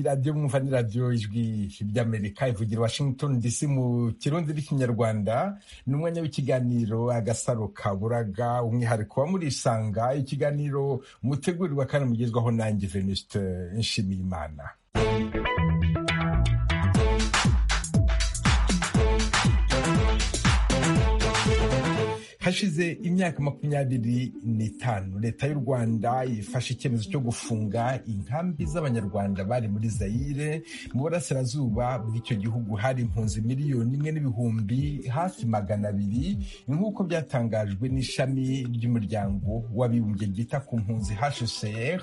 radiyo mwumva ni radiyo ijwi ry'amerika ivugira washington dc mu kirundi n'ikinyarwanda ni umwanya w'ikiganiro agasaro ka buraga umwihariko wa murisanga ikiganiro mutegurirwa kandi mugezwaho nanjye venuste nshimiyimana hashize imyaka makumyabiri n'itanu leta y'u rwanda ifashe icyemezo cyo gufunga inkambi z'abanyarwanda bari muri zayire mu burasirazuba bw'icyo gihugu hari impunzi miliyoni imwe n'ibihumbi hafi magana abiri nk'uko byatangajwe n'ishami ry'umuryango w'abibumbye ryita ku mpunzi hcr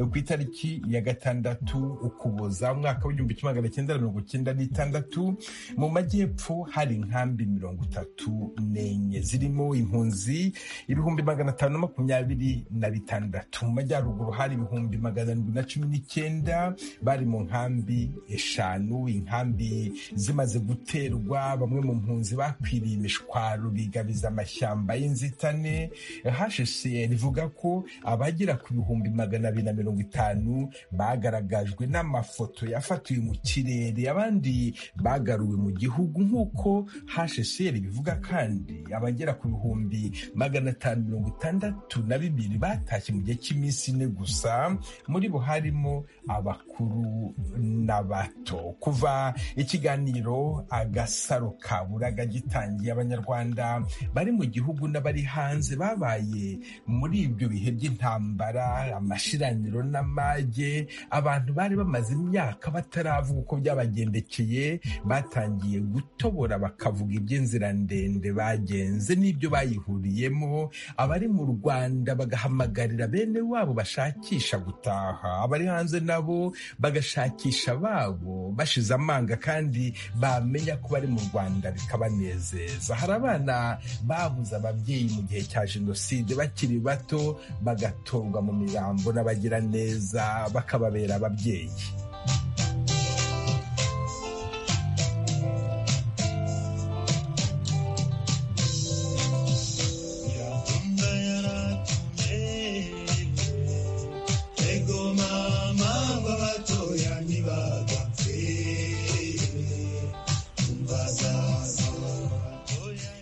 ku itariki ya gatandatu ukuboza umwaka w'igihumbi kimwe magana cyenda mirongo icyenda n'itandatu mu majyepfo hari inkambi mirongo itatu n'enye zirimo impunzi ibihumbi magana atanu makumyabiri na bitandatu mu majyaruguru hari ibihumbi magana arindwi na cumi n'icyenda bari mu nkambi eshanu inkambi zimaze guterwa bamwe mu mpunzi bakwiriye imishwaro bigabiza amashyamba y'inzitane hashesiyeri ivuga ko abagera ku bihumbi magana abiri na mirongo itanu bagaragajwe n'amafoto yafatiwe mu kirere abandi bagaruwe mu gihugu nk'uko hashesiyeri bivuga kandi abagera ku bihumbi ibihumbi magana atanu mirongo itandatu na bibiri batashye mu gihe cy'iminsi ine gusa muri bo harimo abakuru n'abato kuva ikiganiro agasaro ka buraga gitangiye abanyarwanda bari mu gihugu n'abari hanze babaye muri ibyo bihe by'intambara amashiraniro n'amage abantu bari bamaze imyaka bataravuga uko byabagendekeye batangiye gutobora bakavuga iby'inzira ndende bagenze n'ibyo bayihuriyemo abari mu rwanda bagahamagarira bene wabo bashakisha gutaha abari hanze nabo bagashakisha babo bashize amanga kandi bamenya ko bari mu rwanda bikabanezeza hari abana babuze ababyeyi mu gihe cya jenoside bakiri bato bagatorwa mu mirambo n'abagiraneza bakababera ababyeyi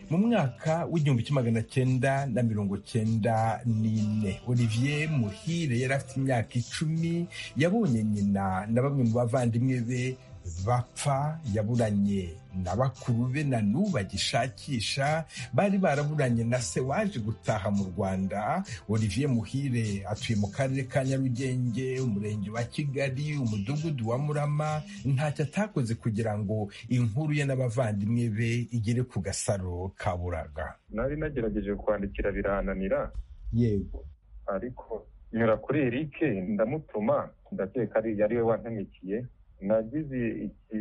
mwaka w'igihumbi kimwe magana cyenda na mirongo cyenda n'ine olivier muhire yari afite imyaka icumi yabonye nyina na bamwe mu bavandimwe be bapfa yaburanye na bakuru be na n'ubu bagishakisha bari baraburanye na se waje gutaha mu rwanda olivier muhire atuye mu karere ka nyarugenge umurenge wa kigali umudugudu wa murama ntacyo atakoze kugira ngo inkuru ye n'abavandimwe be igere ku gasaro ka buraga nari nagerageje kwandikira birananira yego ariko nyura kuri erike ndamutuma ndakeka yari we wantamikiye nagize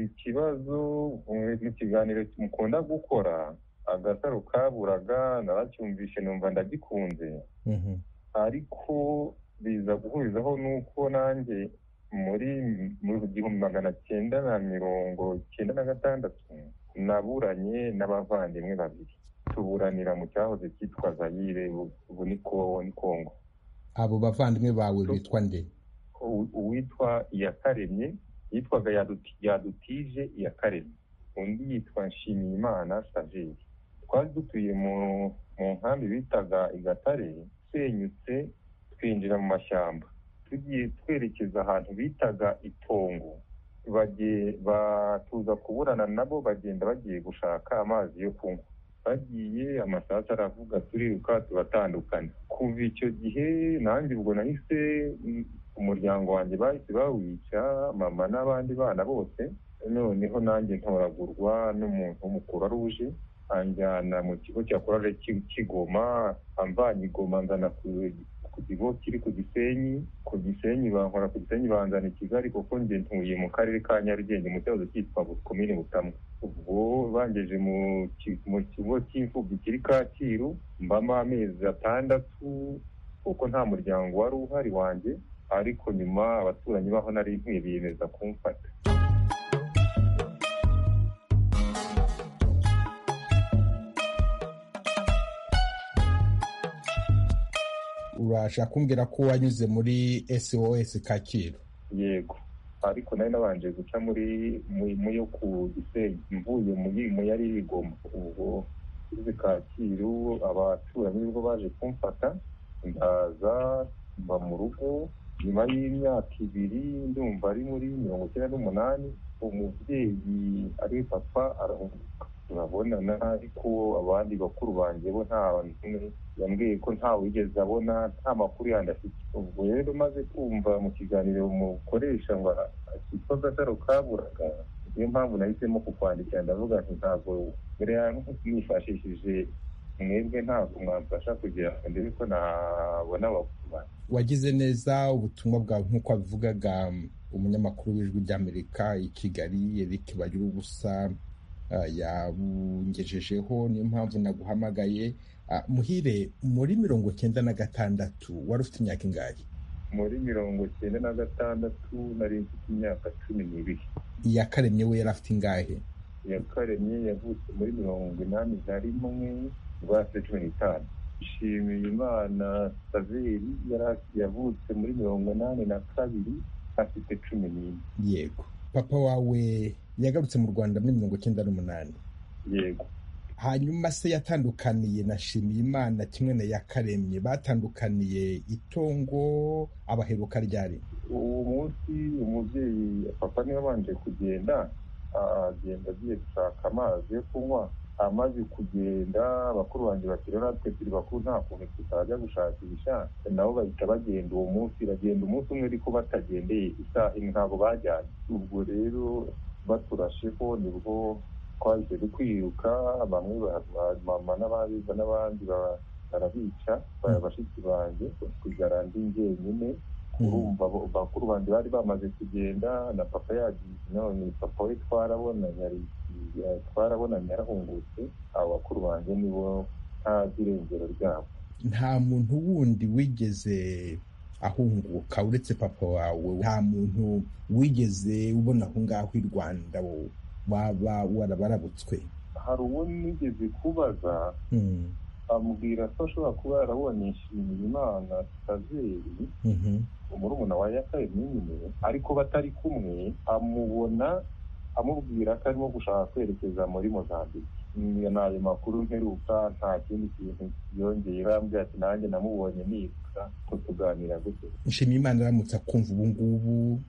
ikibazo mu kiganiro mukunda gukora agasaro kaburaga naracyumvishe numva ndagikunze ariko biza guhurizaho nuko nanjye muri mu gihumbi magana cyenda na mirongo cyenda na gatandatu naburanye n'abavandimwe babiri tuburanira mu cyahoze cyitwa zayire ubu ni kongo abo bavandimwe bawe bitwa nde uwitwa iyakaremye yitwaga yadutije iya kareme undi yitwa nshimiyimana saveri twari dutuye mu nkambi bitaga igatare tsenyutse twinjira mu mashyamba tugiye twerekeza ahantu bitaga itongo batuza kuburana nabo bagenda bagiye gushaka amazi yo kunywa bagiye amasaha aravuga turiruka tubatandukana kuva icyo gihe nanjye ubwo nahise umuryango wanjye bahise bawica mama n'abandi bana bose noneho nanjye ntoragurwa n'umuntu w'umukuru aruje anjyana mu kigo cya korale kigoma amvanye igoma nzana ku kigo kiri ku gisenyi ku gisenyi bankora ku gisenyi banzana i kigali kuko njye ntuye mu karere ka nyarugenge mu cyahoze cyitwa komini butamwa ubwo bangeje mu kigo cy'imfubyi kiri kacyiru mbamo amezi atandatu kuko nta muryango wari uhari wanjye ariko nyuma abaturanyi baho nari nkwiye biyemeza kumfata urashaka kumbwira ko wanyuze muri sos kacyiru yego ariko nari nabanje guca muri mu yo ku gisenyi mvuye mu yari igoma ubwo izi kacyiru abaturanyi nibwo baje kumfata ndaza mba mu rugo nyuma y'imyaka ibiri ndumva ari muri mirongo icyenda n'umunani umubyeyi ari papa arahunguka turabonana ariko abandi bakuru banjye bo nta n'umwe yambwiye ko ntawe wigeze abona nta makuru yandi afite ubwo rero maze kumva mu kiganiro mukoresha ngo akitwa agataro kaburaga niyo mpamvu nahisemo kukwandikira ndavuga nti ntabwo mbere nifashishije mwebwe ntabwo mwamfasha kugira ngo ndebe ko nabona abakuru wagize neza ubutumwa bwawe nk'uko wabivugaga umunyamakuru w'ijwi ry'amerika i kigali eric bagira ubusa yabungejejeho niyo mpamvu naguhamagaye muhire muri mirongo cyenda na gatandatu wari ufite imyaka ingahe muri mirongo cyenda na gatandatu nari mfite imyaka cumi n'ibiri iya karemye we yari afite ingahe iya karemye yavutse muri mirongo inani na rimwe rwase cumi n'itanu ishimiye imana saveri yavutse muri mirongo inani na kabiri afite cumi n'ine yego papa wawe yagarutse mu rwanda muri mirongo icyenda n'umunani yego hanyuma se yatandukaniye na shimiyimana kimwe na yakaremye batandukaniye itongo abaheruka ryari uwo munsi umubyeyi papa niwe abanje kugenda agenda agiye gushaka amazi yo kunywa amaze kugenda abakuru banjye bati rero natwe turi bakuru nta kuntu tutajya gushakisha nabo bahita bagenda uwo munsi bagenda umunsi umwe ariko batagendeye isaha imwe ntabwo bajyanye ubwo rero baturasheho nibwo twahise kwiruka bamwe mama n'ababiza n'abandi barabica bashiki banjye kugira ndi njyenyine urumva bakuru banjye bari bamaze kugenda na papa yagiye none papa we twarabonanye twarabonanye yarahungutse abo bakuru banjye nibo ntazi irengero ryabo nta muntu wundi wigeze ahunguka uretse papa wawe nta muntu wigeze ubona aho ngaho i rwanda waba warabarabutswe hari uwo nigeze kubaza amubwira ko ashobora kuba yarabonye ishimira imana tazeri umurumuna wa yakaremye nyine ariko batari kumwe amubona amubwira ko arimo gushaka kwerekeza muri mozambike ni ayo makuru mperuka nta kindi kintu yongeye arambwira ati nanjye namubonye niruka ko tuganira gute nshimiyimana aramutse akumva ubu ngubu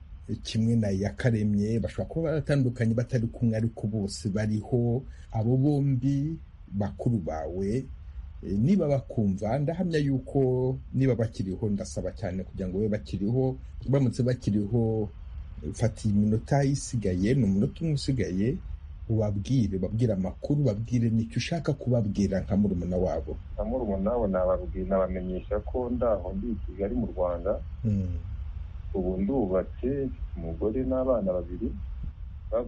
kimwe na yakaremye bashobora kuba baratandukanye batari kumwe ariko bose bariho abo bombi bakuru bawe niba bakumva ndahamya yuko niba bakiriho ndasaba cyane kugira ngo babe bakiriho baramutse bakiriho fata iminota isigaye ni umunota umwe usigaye ubabwire babwire amakuru babwire nicyo ushaka kubabwira nka murumuna wabo nka murumuna wabo nabamenyesha ko ndaho ndi i kigali mu rwanda ubu ndubatse umugore n'abana babiri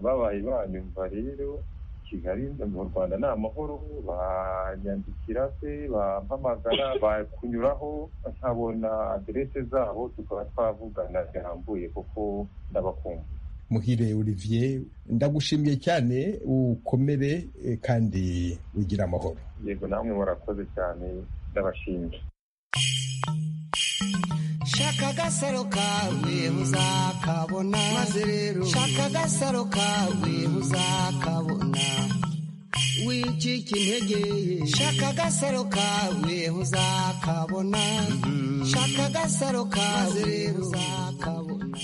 babaye banyumva rero kigali mu rwanda ni amahoro banyandikira se bampamagara bakunyuraho nkabona aderese zabo tukaba twavugana birambuye kuko ndabakunda muhire olivier ndagushimiye cyane ukomere kandi ugire amahoro yego namwe murakoze cyane ndabashimye shaka agasaro kawe uzakabona maze rero shaka agasaro kawe uzakabona wicika intege shaka agasaro kawe uzakabona shaka agasaro kawe uzakabona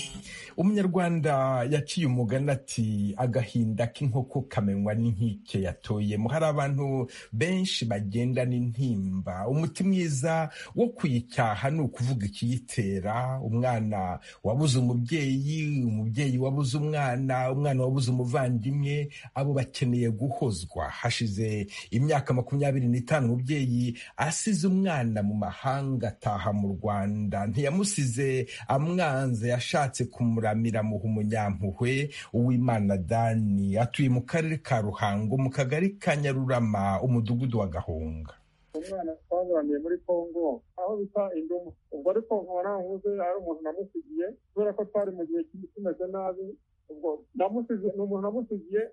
umunyarwanda yaciye umugani ati agahinda k'inkoko kamenywa n'inkike yatoyemo hari abantu benshi bagenda n'intimba umuti mwiza wo kuyicyaha ni ukuvuga ikiyitera umwana wabuze umubyeyi umubyeyi wabuze umwana umwana wabuze umuvandimwe abo bakeneye guhozwa hashize imyaka makumyabiri n'itanu umubyeyi asize umwana mu mahanga ataha mu rwanda ntiyamusize amwanze yashatse kumura miramuha umunyampuhwe uwimana dani atuye mu karere ka ruhango mu kagari ka nyarurama umudugudu wa gahunga umwana twabaniye muri kongo aho bita indumu ubwo ariko nkananguze ari umuntu namusigiye kubera ko twari mu gihe kibi kimeze nabi ubwo namusigiye ni umuntu namusigiye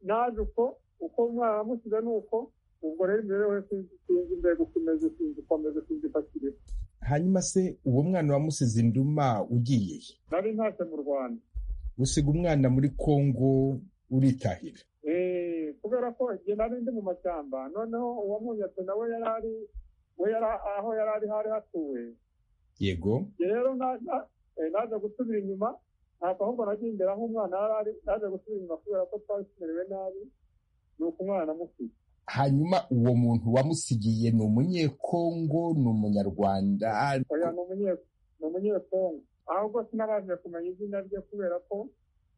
naje uko uko umwana namusize ni uko ubwo rero imibereho ye sinzi imbere gukomeza sinzi gukomeza sinzi ifasirira hanyuma se uwo mwana wamusize induma ugiye nari ntashye mu rwanda gusiga umwana muri kongo uritahira kubera ko igihe nari ndi mu mashyamba noneho uwamunyatse nawe yari ari we yari aho yari ari hari hatuwe yego rero naje gusubira inyuma ntabwo ahubwo nagiye imbere aho umwana yari ari naje gusubira inyuma kubera ko twari tumerewe nabi ni uko umwana amusiga hanyuma uwo muntu wamusigiye ni umunyekongo ni umunyarwanda oya ni umunyekongo ahubwo sinabanje kumenya izina rye kubera ko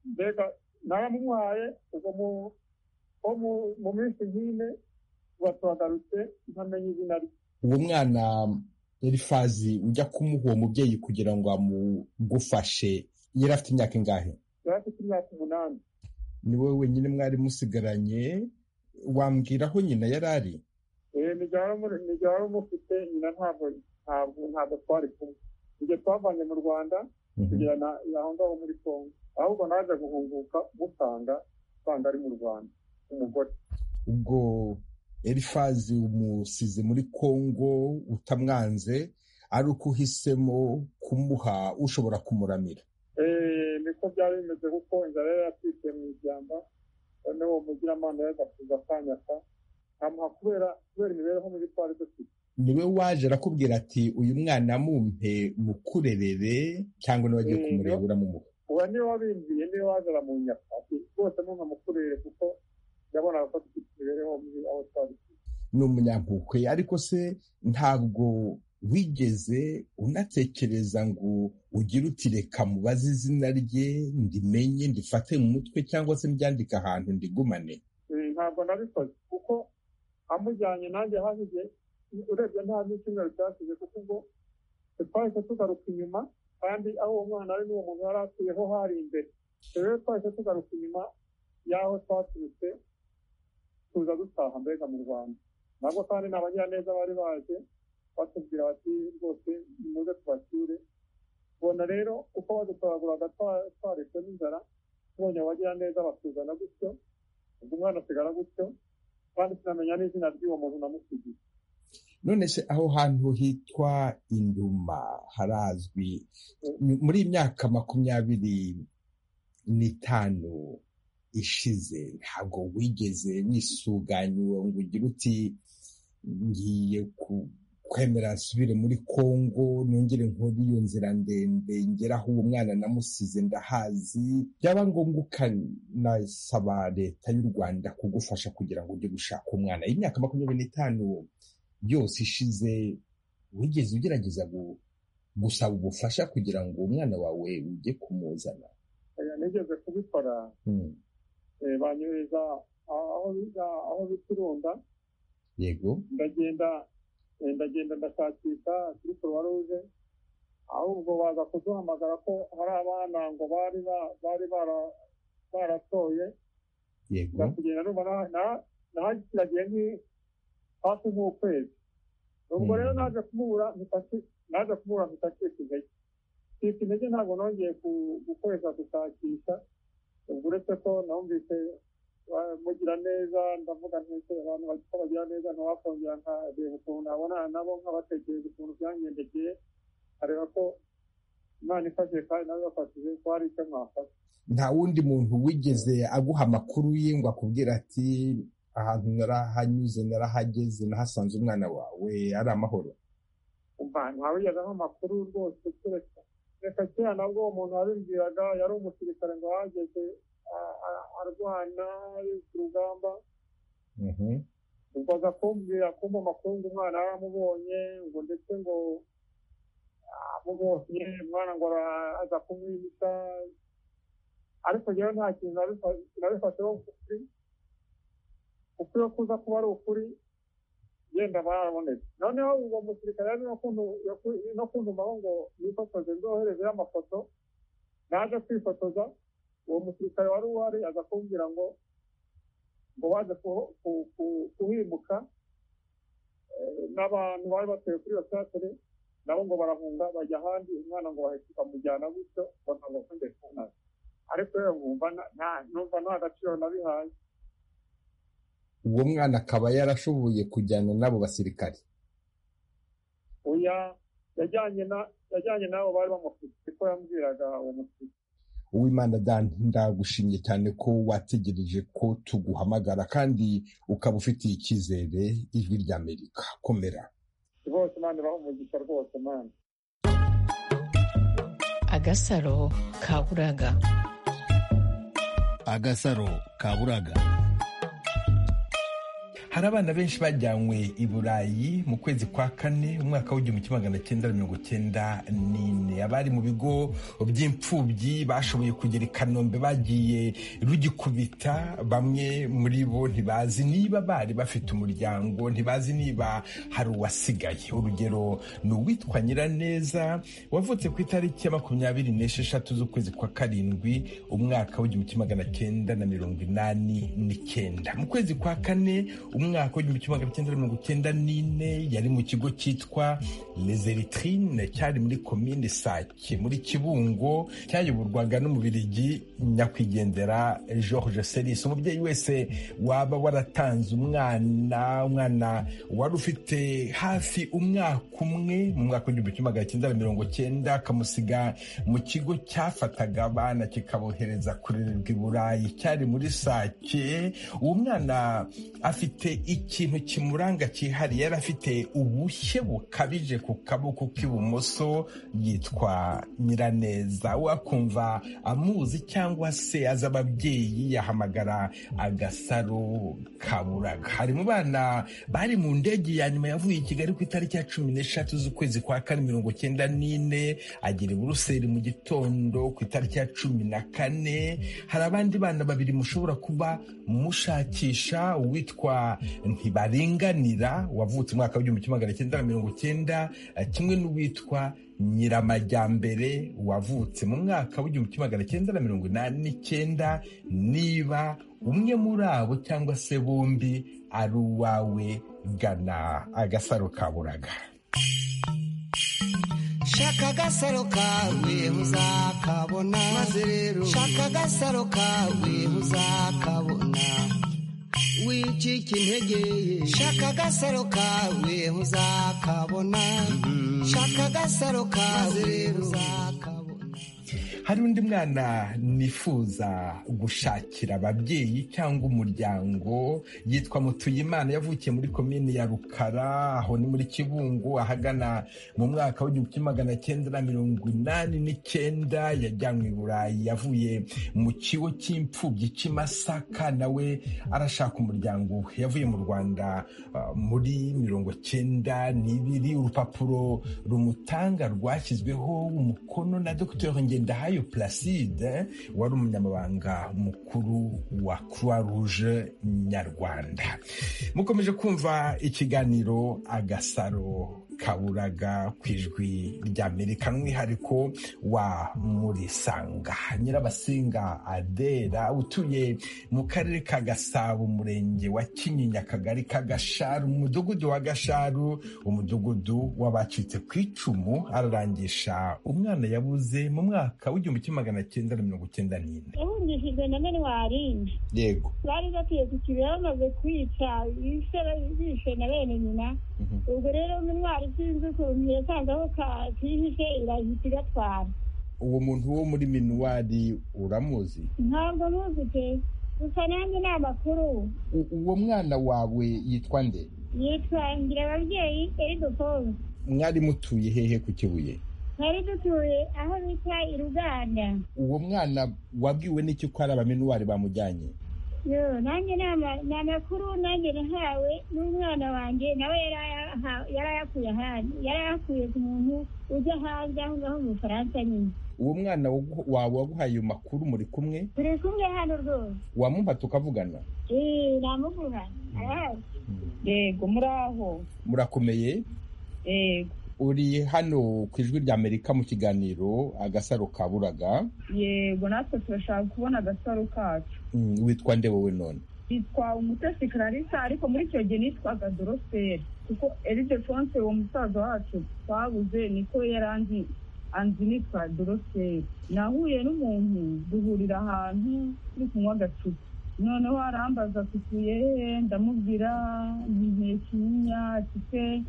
mbega naramuhaye ubwo mu minsi nk'ine tuba tuhagarutse ntamenya izina rye uwo mwana erifazi ujya kumuha uwo mubyeyi kugira ngo amugufashe yari afite imyaka ingahe yari afite imyaka umunani ni wowe wenyine mwari musigaranye wambwira aho nyina yari ari ni igihe wari umufite nyina ntabwo ntabwo twari kumwe igihe twavanye mu rwanda kugirana aho ngaho muri congo ahubwo naje guhunguka musanga usanga ari mu rwanda umugore ubwo erifazi umusize muri congo utamwanze ari uko uhisemo kumuha ushobora kumuramira niko byari bimeze kuko inzara yari yatwitse mu ishyamba noneho uwo mugiramana yagakuza akanyaka amuha kubera kubera imibereho mubi twari dufite niwe waje arakubwira ati uyu mwana mumpe mukurerere cyangwa niba agiye kumureba uramumuha uwo niwe wabimbiye niwe waje aramunyaka ati rwose mumpe mukurere kuko ndabonaga ko dufite imibereho mibi aho twari ni umunyankukwe ariko se ntabwo wigeze unatekereza ngo ugire uti reka mubaze izina rye ndimenye ndifate mu mutwe cyangwa se mbyandike ahantu ndigumane ntabwo nabikoze kuko amujyanye nanjye habuze urebye nta n'icyumweru cyashize kuko ubwo twahise tugaruka inyuma kandi aho uwo mwana ari n'uwo muntu yari atuyeho hari imbere rero twahise tugaruka inyuma y'aho twaturutse tuza dutaha mbega mu rwanda nabwo kandi ni abanyaneza bari baje batubwira bati rwose nimuze tubacyure ubona rero uko badutoraguraga twaretse n'inzara tubonye abagiraneza batuzana gutyo ubwo umwana asigara gutyo kandi tunamenya n'izina ry'uwo muntu namusigiye none se aho hantu hitwa induma harazwi muri iyi myaka makumyabiri n'itanu ishize ntabwo wigeze wisuganywa ngo ugire uti ngiye ku kwemera nsubire muri kongo nongere nkore iyo nzira ndende ngera aho uwo mwana namusize ndahazi byaba ngombwa ukanasaba leta y'u rwanda kugufasha kugira ngo ujye gushaka umwana imyaka makumyabiri n'itanu yose ishize wigeze ugerageza gusaba ubufasha kugira ngo umwana wawe ujye kumuzana nigeze kubikora banyohereza aho bita irunda yego ndagenda ndagenda ndashakisha kuri croix rouge ahubwo baza kuduhamagara ko hari abana ngo bari bari baratoye yego kugenda numva nahagiragiye nki hafi nk'ukwezi ubwo rero naje kumubura naje kumubura mpita ncika intege ncika intege ntabwo nongeye gukoresha gushakisha ubwo uretse ko numvise mugira neza ndavuga ntese abantu bagiko bagira neza ntiwakongera nkareba ukuntu nabonana nabo nkabatekereza ukuntu byangendekeye areba ko imana ifashije kandi nawe bafashije ko hari icyo mwafashe nta wundi muntu wigeze aguha amakuru ye ngo akubwira ati ahantu narahanyuze narahageze nahasanze umwana wawe ari amahoro ntawigeze aho amakuru rwose kereka reka kera nabwo uwo muntu wabimbwiraga yari umusirikare ngo ahageze arwana ari ku rugamba ubwo aza kumbwira kumpa amakuru ngo umwana yaramubonye ngo ndetse ngo amubonye umwana ngo aza kumwibika ariko rero nta kintu nabifasheho ukuri ukuri yo kuza kuba ari ukuri yenda barabonetse noneho uwo musirikare yari no kuntumaho ngo nifotoze nzoherezeho amafoto naje kwifotoza uwo musirikare wari uhari aza kumbwira ngo ngo baze kuhimuka n'abantu bari batuye kuri iyo teatere nabo ngo barahunga bajya ahandi umwana ngo bahita bamujyana gutyo ngo ntabwo akongere kubonana ariko rero nkumva numva nta gaciro nabihaye uwo mwana akaba yarashoboye kujyana n'abo basirikare oya yajyanye nabo bari bamufite kuko yambwiraga uwo musirikare uwimana dani ndagushimye cyane ko wategereje ko tuguhamagara kandi ukaba ufitiye icyizere ijwi ry'amerika komera bose mani baha umugisha rwose mani agasaro ka buraga agasaro ka buraga hari abana benshi bajyanywe i burayi mu kwezi kwa kane umwaka w'igihumbi kimwe magana cyenda mirongo cyenda n'ine abari mu bigo by'imfubyi bashoboye kugera i kanombe bagiye rugikubita bamwe muri bo ntibazi niba bari bafite umuryango ntibazi niba hari uwasigaye urugero ni uwitwa nyiraneza wavutse ku itariki ya makumyabiri n'esheshatu z'ukwezi kwa karindwi umwaka w'igihumbi kimwe magana cyenda na mirongo inani n'icyenda mu kwezi kwa kane umwaka w'igihumbi kimwe magana cyenda mirongo cyenda n'ine yari mu kigo cyitwa lezeritrine cyari muri komine sake muri kibungo cyayoborwaga n'umubirigi nyakwigendera george seris umubyeyi wese waba waratanze umwana umwana wari ufite hafi umwaka umwe mu mwaka w'igihumbi kimwe magana cyenda mirongo cyenda akamusiga mu kigo cyafataga abana kikabohereza kurererwa i burayi cyari muri sake uwo mwana afite afite ikintu kimuranga cyihariye yari afite ubushye bukabije ku kaboko k'ibumoso yitwa nyiraneza wakumva amuzi cyangwa se azi ababyeyi yahamagara agasaro kaburaga hari mu bana bari mu ndege ya nyuma yavuye i kigali ku itariki ya cumi n'eshatu z'ukwezi kwa kane mirongo cyenda n'ine agera i buruseli mu gitondo ku itariki ya cumi na kane hari abandi bana babiri mushobora kuba mushakisha uwitwa ntibaringanira wavutse umwaka w'igihumbi kimwe magana cyenda na mirongo cyenda kimwe n'uwitwa nyiramajyambere wavutse mu mwaka w'igihumbi kimwe magana cyenda na mirongo inani n'icyenda niba umwe muri abo cyangwa se bombi ari uwawe gana agasaro kaburaga shaka agasaro kawe uzakabona maze rero shaka agasaro kawe uzakabona wicika intege shaka agasaro kawe uzakabona shaka agasaro kawe uzakabona hari undi mwana nifuza gushakira ababyeyi cyangwa umuryango yitwa mutuyimana yavukiye muri komini ya rukara aho ni muri kibungo ahagana mu mwaka w'igihumbi kimwe magana cyenda na mirongo inani n'icyenda yajyanywe i burayi yavuye mu kigo cy'imfubyi cy'i masaka nawe arashaka umuryango we yavuye mu rwanda uh, muri mirongo cyenda n'ibiri urupapuro rumutanga rwashyizweho umukono na dr ngendahayo Placide wari umunyamabanga mukuru wa Croix Rouge Nyarwanda mukomeje kumva ikiganiro agasaro kaburaga ku ijwi ry'amerika n'umwihariko wa murisanga nyirabasinga adera utuye mu karere ka gasabo umurenge wa kinyinya akagari ka gasharu umudugudu wa gasharu umudugudu w'abacitse ku icumu ararangisha umwana yabuze mu mwaka w'igihumbi kimwe magana cyenda na mirongo cyenda n'ine ihungishijwe na minwaringi yego bari bakwiye gukiriya bamaze kwica ise bishe na bene nyina ubwo rero minwari sinzi ukuntu yasanze aho kakihishe irahita igatwara uwo muntu wo muri minuwari uramuzi ntabwo muzi pe gusa nanjye ni amakuru U- uwo mwana wawe yitwa nde yitwa ngira ababyeyi eridofonse mwari mutuye hehe ku kibuye twari dutuye aho bita i ruganda uwo mwana wabwiwe n'iki ko ari abaminuwari bamujyanye Yo, nanjye ni ama- ni amakuru nanjye nahawe n'umwana wanjye nawe yari ayaha- yari ayakuye ahandi yari ayakuye ku muntu ujya hanze aho ngaho mu bufaransa nyine uwo mwana wagu- wawe waguhaye ayo makuru muri kumwe turi kumwe hano rwose wamumpa tukavugana Eh, namugura arahari yego muraho murakomeye yego uri hano ku ijwi rya amerika mu kiganiro agasaro kaburaga yego natwe turashaka kubona agasaro kacu Mm, witwa nde wowe none yitwa umutesi clarissa ariko muri icyo gihe nitwaga doroferi kuko eridefonse uwo musaza wacu twabuze niko yari anzi anzi nitwa doroferi nahuye n'umuntu duhurira ahantu turi kunywa agacupa noneho arambaza atukuye he ndamubwira ntinkeye kinyinya afite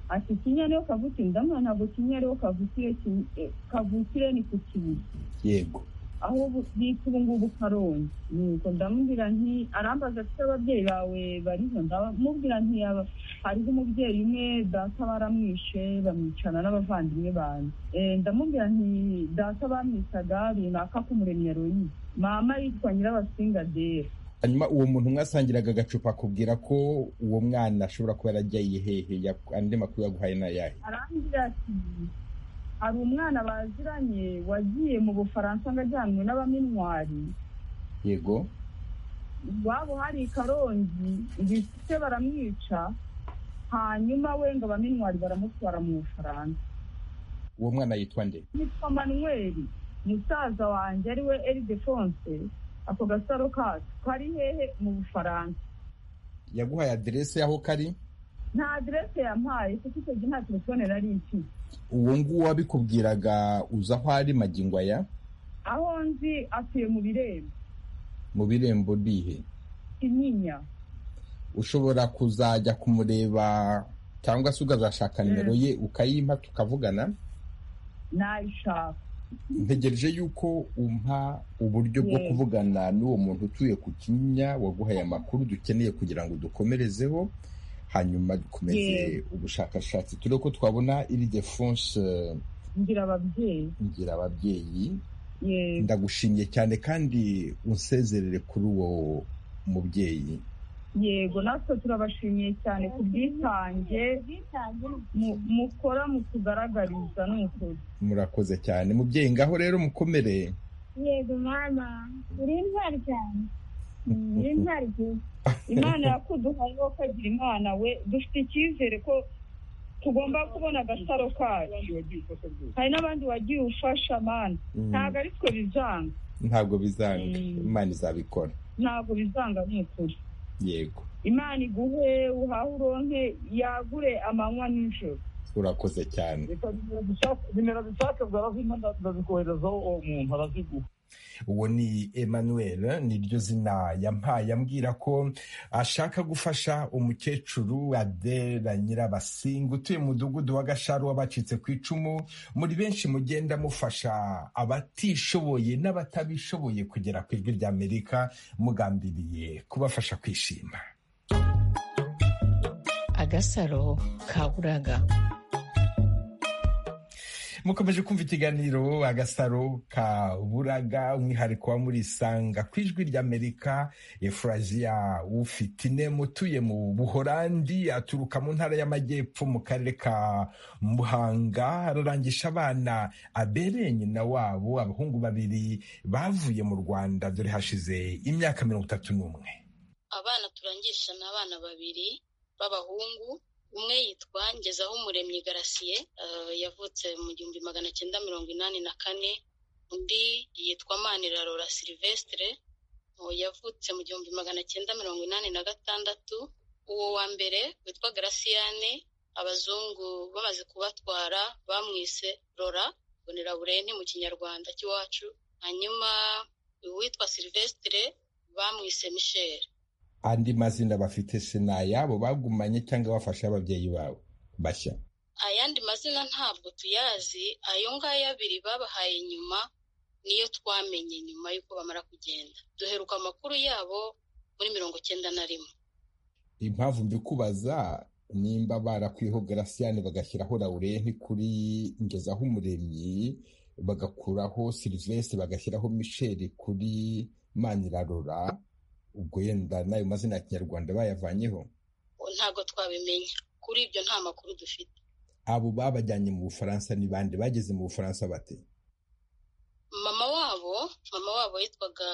ati kinya niyo kavukire ndamwana ntabwo kinya ariho kavukire kin- eh, kavukire ni ku kibuye yego aho bita ubu ngubu karongi nuko ndamubwira nti arambaza ati ababyeyi bawe bariho ndamubwira nti yaba hariho umubyeyi umwe data baramwishe bamwicana n'abavandimwe banjye Eh, ndamubwira nti data bamwisaga runaka k'umuremyi yaroyi mama yitwa nyirabasingadera hanyuma uwo muntu mwasangiraga agacupa akubwira ko uwo mwana ashobora kuba yarajya hehe ya- andi makuru yaguhaye ni ayahe arambwira ati hari umwana baziranye wagiye mu bufaransa ngo ajyanwe n'abaminwari yego iwabo hari karongi ndetse baramwica hanyuma we ngo abaminwari baramutwara mu bufaransa uwo mwana yitwa nde yitwa manuweli musaza wanjye ari we eridefonse ako gasaro kacu kari hehe mu bufaransa yaguhaye aderese y'aho kari nta aderese yampaye kuko icyo gihe nta telefone nari mfite uwo nguwo wabikubwiraga uza aho ari magingo aya aho nzi atuye mu birembo mu birembo bihe kinyinya ushobora kuzajya kumureba cyangwa se ukazashaka nimero ye ukayimpa tukavugana nayishaka ntegereje yuko umpa uburyo bwo Yes. kuvugana n'uwo muntu utuye ku Kinyinya waguhaye amakuru dukeneye kugira ngo dukomerezeho hanyuma dukomeze Yes. ubushakashatsi turebe ko twabona iri defonse ngira ababyeyi ngira ababyeyi yego ndagushimye cyane kandi unsezerere kuri uwo mubyeyi yego natwe turabashimiye cyane ku bwitange mu- mukora mu kugaragariza n'ukuri murakoze cyane mubyeyi ngaho rero mukomere yego mama uri intwari cyane uri intwari cyane imana yakuduhaye wo kagira imana we dufite icyizere ko tugomba kubona agasaro kacu hari n'abandi wagiye ufasha mana Mm. ntabwo ari twe bizanga ntabwo bizanga Mm. imana izabikora ntabwo bizanga n'ukuri yego imana iguhe uhahe uronke yagure amanywa n'ijoro urakoze cyane nimero zishaka zarazima ndazikoherezaho uwo muntu araziguha uwo ni emmanuel niryo zina yampaye ambwira ko ashaka gufasha umukecuru adela nyirabasinga utuye mu mudugudu wa gasharu w'abacitse ku icumu muri benshi mugenda mufasha abatishoboye n'abatabishoboye kugera ku ijwi ry'amerika mugambiriye kubafasha kwishima agasaro kaburaga mukomeje kumva ikiganiro agasaro ka buraga umwihariko wa muri sanga ku ijwi ry'amerika efuraziya ufitine utuye mu buhorandi aturuka mu ntara y'amajyepfo mu karere ka muhanga ararangisha abana abereye nyina wabo abahungu babiri bavuye mu rwanda dore hashize imyaka mirongo itatu n'umwe abana turangisha ni abana babiri b'abahungu umwe yitwa ngezaho umuremyi garasiye eh, yavutse mu gihumbi magana cyenda mirongo inani na kane undi yitwa manirarora silvestre eh, yavutse mu gihumbi magana cyenda mirongo inani na gatandatu uwo wa mbere witwa garasiyane abazungu bamaze kubatwara bamwise rora boneraburenti mu kinyarwanda cy'iwacu hanyuma uwitwa silvestre bamwise michel andi mazina bafite se ni ayabo bagumanye cyangwa bafashe ababyeyi babo bashya ayandi mazina ntabwo tuyazi ayo ngayo abiri babahaye nyuma niyo twamenye nyuma y'uko bamara kugenda duheruka amakuru yabo muri mirongo cyenda na rimwe impamvu mbikubaza nimba barakwiyeho garasiyani bagashyiraho laurenti kuri ngezaho umuremyi bagakuraho silivesite bagashyiraho misheli kuri manirarora ubwo yenda n'ayo mazina ya kinyarwanda bayavanyeho ntabwo twabimenya kuri ibyo nta makuru dufite abo babajyanye mu bufaransa ni bande bageze mu bufaransa bate mama wabo mama wabo yitwaga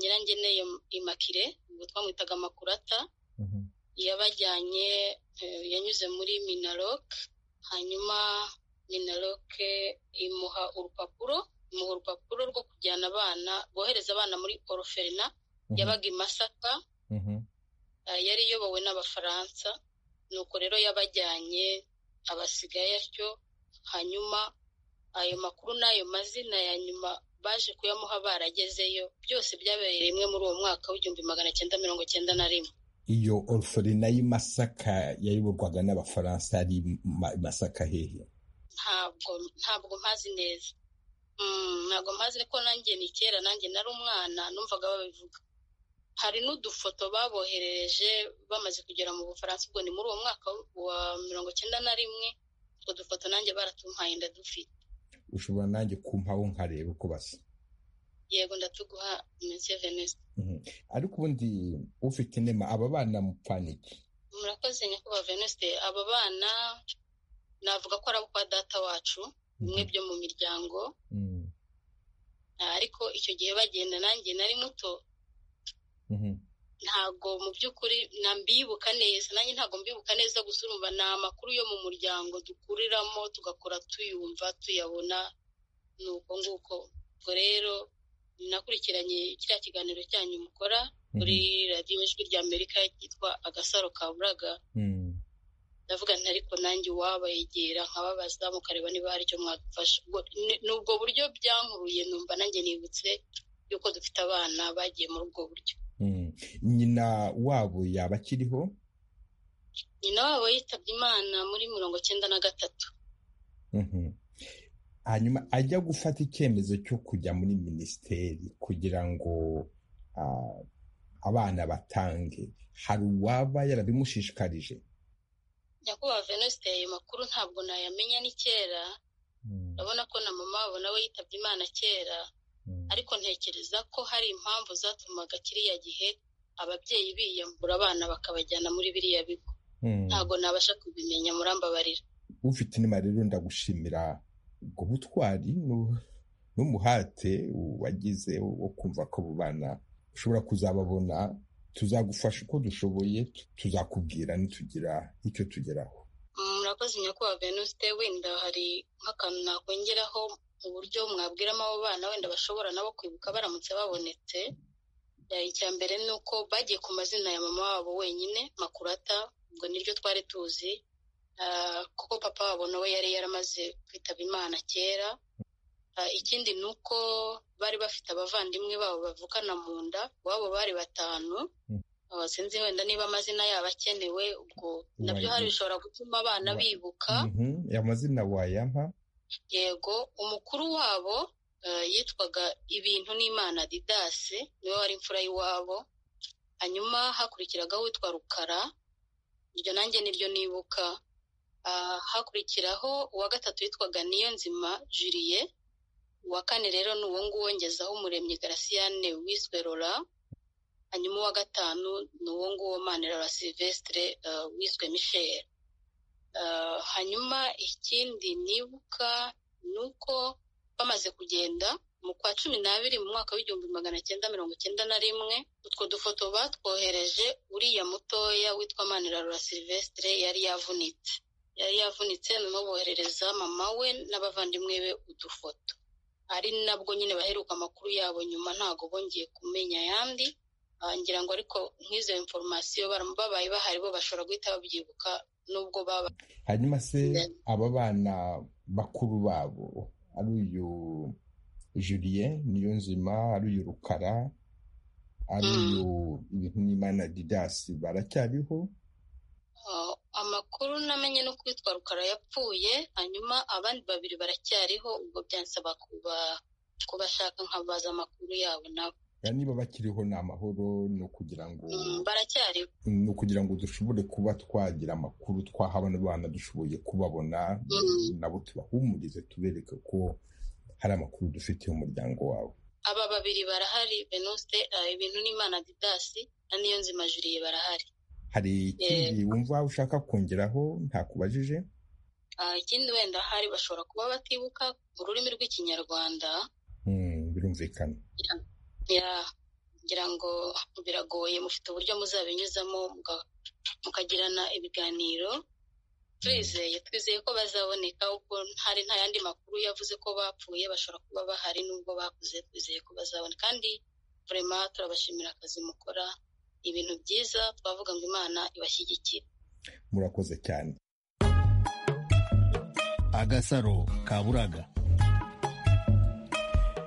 nyirangeneye imakire ubwo twamwitaga makurata yabajyanye eh, yanyuze muri minarok hanyuma minarok imuha urupapuro imuha urupapuro rwo kujyana abana bohereza abana muri oroferina Mhm. yabaga i masaka Mhm. eh, yari iyobowe n'abafaransa nuko rero yabajyanye abasigaye atyo hanyuma ayo makuru n'ayo mazina ya nyuma baje kuyamuha baragezeyo byose byabereye rimwe muri uwo mwaka w'igihumbi magana cyenda mirongo cyenda na rimwe iyo orferina y'i masaka yayoborwaga n'abafaransa ari i Ma- i masaka hehe ntabwo ntabwo mpazi neza ntabwo mpazi ko nanjye ni kera nanjye nari umwana numvaga babivuga hari n'udufoto baboherereje bamaze kugera mu bufaransa ubwo ni muri uwo mwaka wa mirongo icyenda na rimwe utwo dufoto nanjye baratumpaye ndadufite ushobora nanjye kumpaho nkareba uko basa yego ndatuguha iminsi ya venesi ariko ubundi ufite inema aba bana mupfana iki murakoze nyakubahwa veneste aba bana navuga ko ari abo kwa data wacu bimwe byo mu miryango ariko icyo gihe bagenda nanjye nari muto ntabwo mu by'ukuri mbibuka neza nanjye ntabwo mbibuka neza gusa urumva ni amakuru yo mu muryango dukuriramo tugakora tuyumva tuyabona ni uko nguko ubwo rero nakurikiranye kiriya kiganiro cyanyu mukora kuri radiyo ijwi rya amerika ryitwa agasaro ka buraga ndavuga nti ariko nanjye uwabayegera nkababaza mukareba niba hari icyo mwagufasha ni ubwo buryo byankuruye numva nanjye nibutse yuko dufite abana bagiye muri ubwo buryo nyina wabo yaba akiriho nyina wabo yitabye imana muri mirongo icyenda na gatatu hanyuma ajya gufata icyemezo cyo kujya muri minisiteri kugira ngo abana batange hari uwaba yarabimushishikarije nyakubahwa venuste ayo makuru ntabwo nayamenya ni kera urabona ko na mama wabo nawe yitabye imana kera ariko ntekereza ko hari impamvu zatumaga kiriya gihe ababyeyi biyambura abana bakabajyana muri biriya bigo ntabwo nabasha kubimenya murambabarira ufite inama rero ndagushimira ubwo butwari n'umuhate wagize wo kumva ko abo bana ushobora kuzababona tuzagufasha uko dushoboye tuzakubwira nitugira icyo tugeraho murakoze nyakubahwa venuste wenda hari nk'akantu nakongeraho mu buryo mwabwiramo abo bana wenda bashobora nabo kwibuka baramutse babonetse icya mbere ni uko bagiye ku mazina ya mama wabo wenyine makurata ubwo niryo twari tuzi kuko papa wabo nawe yari yaramaze kwitaba imana kera ikindi ni uko bari bafite abavandimwe babo bavukana mu nda iwabo bari batanu sinzi wenda niba amazina yabo akenewe ubwo nabyo hari bishobora gutuma abana bibuka amazina wayampa yego umukuru wabo yitwaga ibintu n'imana didase niwe wari imfura y'iwabo hanyuma hakurikiraga witwa rukara iryo nanjye niryo nibuka hakurikiraho uwa gatatu witwaga niyo nzima juriye uwa kane rero ni uwo nguwo ngezaho umuremyi garasiyane wiswe rora hanyuma uwa gatanu ni uwo nguwo manirora silvestre wiswe michel hanyuma ikindi nibuka ni uko bamaze kugenda mu kwa cumi n'abiri mu mwaka w'igihumbi magana cyenda mirongo icyenda na rimwe utwo dufoto batwohereje uriya mutoya witwa manirora silvestre yari yavunitse yari yavunitse noneho boherereza mama we n'abavandimwe be udufoto ari nabwo nyine baheruka amakuru yabo nyuma ntabwo bongeye kumenya ayandi ngira ngo ariko nk'izo inforomasiyo babaye bahari bo bashobora guhita babyibuka nubwo baba hanyuma se aba bana bakuru babo ari uyu juriye niyo nzima ari uyu rukara ari uyu ibintu n'imana didasi baracyariho amakuru namenye no kwitwa rukara yapfuye hanyuma abandi babiri baracyariho ubwo byansaba kubashaka nkabaza amakuru yabo nabo niba bakiriho ni amahoro ni ukugira ngo baracyariho ni ukugira ngo dushobore kuba twagira amakuru twahabona abana dushoboye kubabona nabo tubahumurize tubereke ko hari amakuru dufitiye umuryango wawe aba babiri barahari benuste ibintu n'imana didasi na niyo nzima juriye barahari hari ikindi wumva ushaka kongeraho ntakubajije ikindi wenda hari bashobora kuba batibuka ururimi rw'ikinyarwanda birumvikana ngira ngo biragoye mufite uburyo muzabinyuzamo mukagirana ibiganiro twizeye twizeye ko bazaboneka kuko hari nta yandi makuru yavuze ko bapfuye bashobora kuba bahari n'ubwo bakuze twizeye ko bazabona kandi burema turabashimira akazi mukora ibintu byiza twavuga ngo imana ibashyigikire murakoze cyane agasaro ka buraga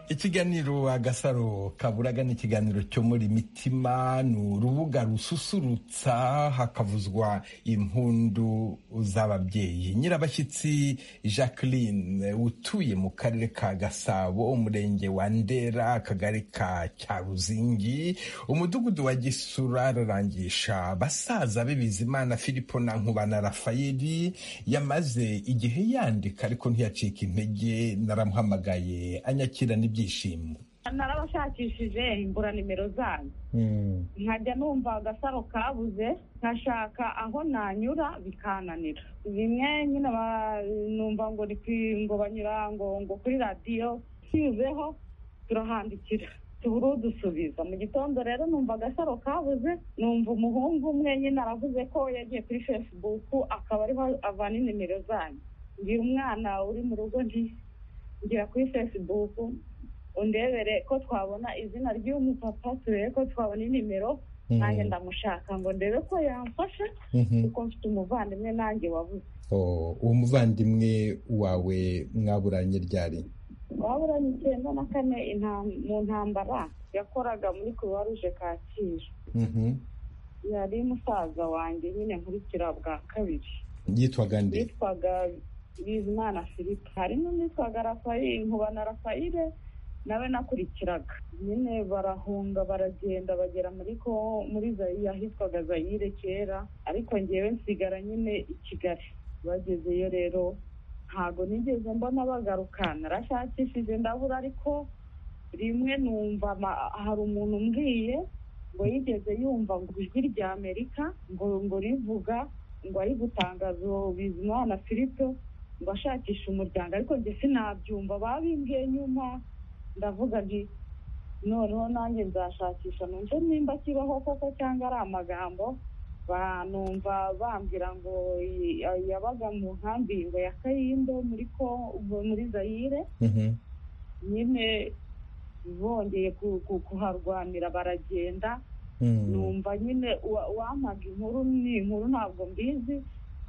ikiganiro agasaro kaburaga ni ikiganiro cyo muri mitima ni urubuga rususurutsa hakavuzwa impundu z'ababyeyi nyirabashyitsi jacqueline utuye mu karere ka gasabo umurenge wa ndera akagari ka cyaruzingi umudugudu wa gisura ararangisha basaza be bizimana filipo na nkubana rafayeli yamaze igihe yandika ariko ntiyacika intege naramuhamagaye anyakira n'ibyo ibyishimo narabashakishije imbura nimero zanyu nkajya numva agasaro kabuze nkashaka aho nanyura bikananira rimwe nyine numva ngo ngo banyura ngo ngo kuri radiyo tuyizeho turahandikira tubura udusubiza mu gitondo rero numva agasaro kabuze numva umuhungu umwe nyine aravuze ko yagiye kuri fesibuku akaba ariho avana inimero zanyu ngira umwana uri mu rugo nti ngira kuri fesibuku undebere ko twabona izina ry'umupapa turebe ko twabona inimero nanjye ndamushaka ngo ndebe ko yamfasha kuko mfite umuvandimwe nanjye wabuze uwo muvandimwe wawe mwaburanye ryari waburanye icyenda na kane mu ntambara yakoraga muri kuruwa ruje kacyiru yari musaza wanjye nyine nkurikira bwa kabiri yitwaga nde yitwaga bizimana filipe hari n'uwitwaga rafayire nkubana rafayire nawe nakurikiraga nyine barahunga baragenda bagera muri ko muri zayiya ahitwaga zayire kera ariko ngewe nsigara nyine i kigali bagezeyo rero ntabwo nigeze mbona bagaruka narashakishije ndabura ariko rimwe numva hari umuntu umbwiye ngo yigeze yumva ngo ijwi rya amerika ngo ngo rivuga ngo ari gutangaza bizimana filipe ngo ashakishe umuryango ariko njye sinabyumva babimbwiye nyuma ndavuga nti noneho nanjye nzashakisha numve nimba kibaho koko cyangwa ari amagambo banumva bambwira ngo yabaga mu nkambi ngo ya kayindo muri ko muri zayire nyine bongeye kuharwanira baragenda numva nyine wampaga inkuru ni inkuru ntabwo mbizi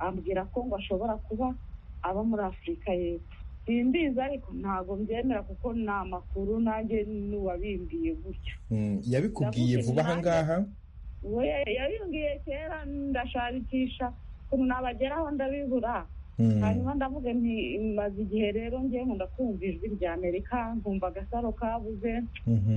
ambwira ko ngo ashobora kuba aba muri afurika y'epfo simbizi ariko ntabwo mbyemera kuko ni amakuru nanjye n'uwabimbiye gutyo yabikubwiye vuba aha ngaha yabimbwiye kera ndashakisha ukuntu nabageraho ndabibura hanyuma ndavuga nti maze igihe rero ngewe nkunda kumva ijwi rya amerika nkumva agasaro kabuze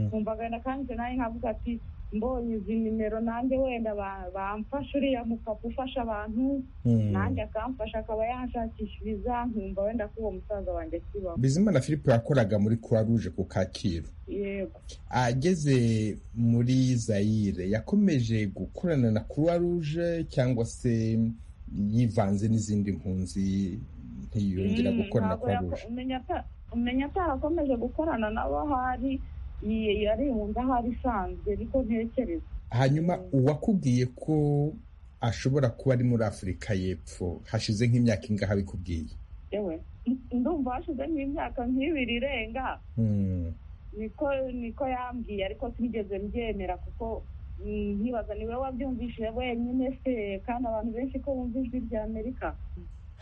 nkumva agahinda kandi nawe nkavuga ati mbonye izi nimero nanjye wenda bamfasha uriya mupapa ufasha abantu nanjye akamfasha akaba yanshakishiriza nkumva wenda ko uwo musaza wanjye akibaho bizimana philippe yakoraga muri croix rouge ku kacyiru yego ageze muri zayire yakomeje gukorana na croix rouge cyangwa se yivanze n'izindi mpunzi ntiyongera gukora na croix rouge umenya atarakomeje gukorana nabo hari yaribunze ahari isanzwe ariko ntekereza hanyuma uwakubwiye ko ashobora kuba ari muri afurika y'epfo hashize nk'imyaka ingaha bikubwiye yewe ndumva hashize nk'imyaka nk'ibiri irenga niko niko yambwiye ariko sinigeze mbyemera kuko nkibaza niwe wabyumvishije wenyine se kandi abantu benshi ko bumva ijwi rya amerika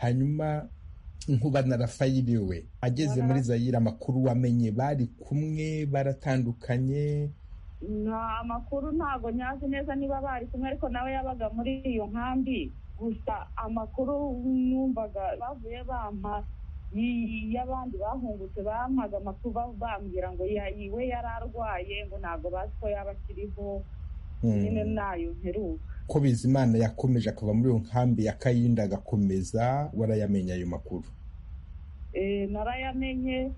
hanyuma nkuba na rafayeli we ageze muri zayire amakuru wamenye bari kumwe baratandukanye nta makuru ntabwo nyazi neza niba bari kumwe ariko nawe yabaga muri iyo nkambi gusa amakuru numvaga bavuye bampa y'abandi bahungutse bampaga amakuru bambwira ngo we yari arwaye ngo ntabwo bazi ko yaba akiriho nyine nayo mperuka ko bizimana yakomeje akava muri iyo nkambi ya kayinda agakomeza warayamenya ayo makuru narayamenye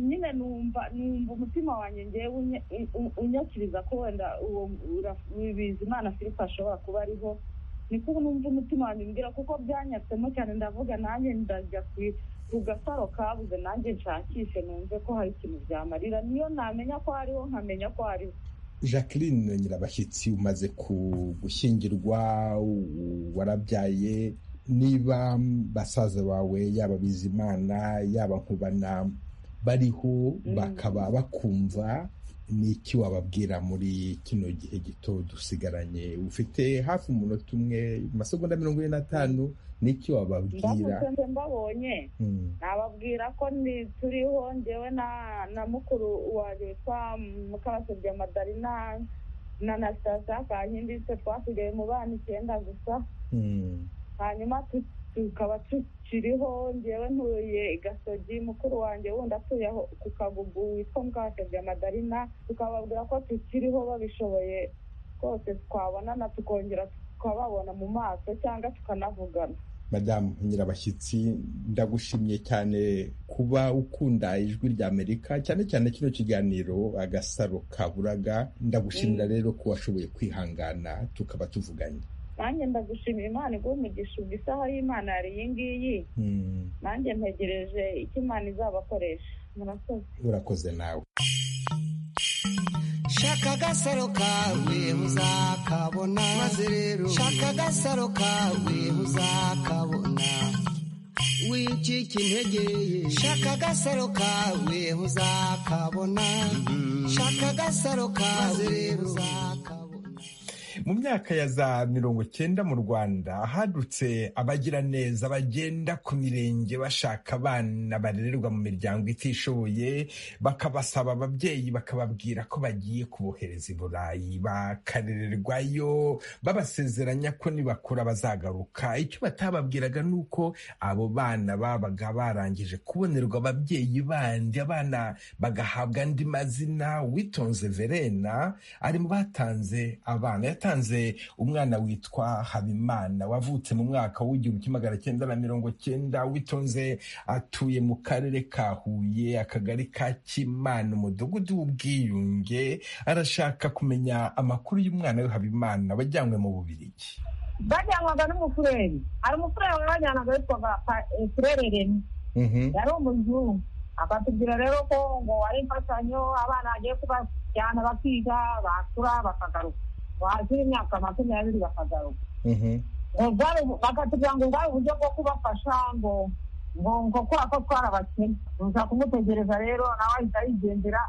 nyine numva numva umutima wanjye ngewe unyakiriza ko wenda uwo bizimana filipe ashobora kuba ariho niko numva umutima wanjye umbwira kuko byanyatsemo cyane ndavuga nanjye ndajya ku gasaro kabuze nanjye nshakishe numve ko hari ikintu byamarira niyo namenya ko hariho nkamenya ko hariho jacqueline nyirabashyitsi umaze gushyingirwa warabyaye niba basaza bawe yaba bizimana yaba nkubana bariho bakaba bakumva ni iki wababwira muri kino gihe gito dusigaranye ufite hafi umunota umwe amasegonda mirongo ine n'atanu ni iki wababwira ndamutse mbabonye nababwira ko ndi turiho ngewe na na mukuru wanjye witwa mukabasabye madarina na nasitasiyo kankinditse twasigaye mu bana icyenda gusa hanyuma tukaba tukiriho ngewe ntuye i gasogi mukuru wanjye wundi atuye ku kagugu witwa mukabasabye madarina tukababwira ko tukiriho babishoboye rwose twabonana tukongera tukababona mu maso cyangwa tukanavugana madamu nyirabashyitsi ndagushimye cyane kuba ukunda ijwi rya amerika cyane cyane kino kiganiro agasaro kaburaga ndagushimira rero ko washoboye kwihangana tukaba tuvuganye nanjye ndagushimira imana iguha umugisha ubwo isaha y'imana yari iyi ngiyi nanjye ntegereje icyo imana izabakoresha murakoze urakoze nawe shaka agasaro kawe uzakabona maze rero shaka agasaro kawe uzakabona wicika intege shaka agasaro kawe uzakabona shaka agasaro kawe rero uzakabona mu myaka ya za mirongo cyenda mu rwanda hadutse abagiraneza bagenda ku mirenge bashaka abana barererwa mu miryango itishoboye bakabasaba ababyeyi bakababwira ko bagiye kubohereza i burayi bakarererwayo babasezeranya ko nibakura bazagaruka icyo batababwiraga ni uko abo bana babaga barangije kubonerwa ababyeyi bandi abana bagahabwa andi mazina uwitonze verena ari mu batanze abana yatanze yatanze umwana witwa habimana wavutse mu mwaka w'igihumbi kimwe magana cyenda na mirongo cyenda witonze atuye mu karere ka huye akagari ka kimana umudugudu w'ubwiyunge arashaka kumenya amakuru y'umwana we habimana wajyanywe mu bubirigi bajyanwaga n'umufureri hari umufureri wabajyanaga witwaga furere remi yari umuzungu akatubwira rero ko ngo ari imfashanyo abana bagiye kubajyana bakiga bakura bakagaruka wazira imyaka makumyabiri bakagaruka bakatubwira ngo ubwari uburyo bwo kubafasha ngo ngo ngo kubera ko twarabakene uza kumutegereza rero nawe ahita yigendera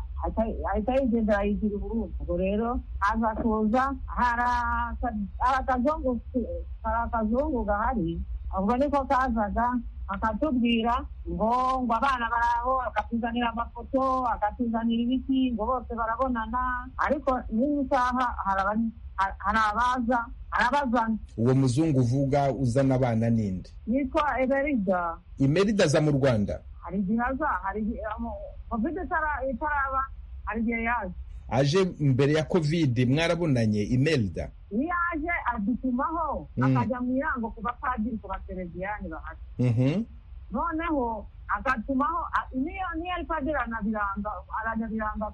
ahita yigendera yigira uburundi ubwo rero aza kuza hari akazungu gahari ubwo niko kazaga akatubwira ngo ngo abana baraho akatuzanira amafoto akatuzanira ibiti ngo bose barabonana ariko n'iyi saha hari abaza arabazana uwo muzungu uvuga uzana abana ninde yitwa emerida imerida aza mu rwanda hari igihe aza hari igihe kovide itaraba hari igihe yaje aje mbere ya kovide mwarabonanye imerida iyo aje adutumaho akajya mu irango ku bapadiri ku basereviyani bahari noneho agatumaho niyo niyo ari padiri anabiranga aranabiranga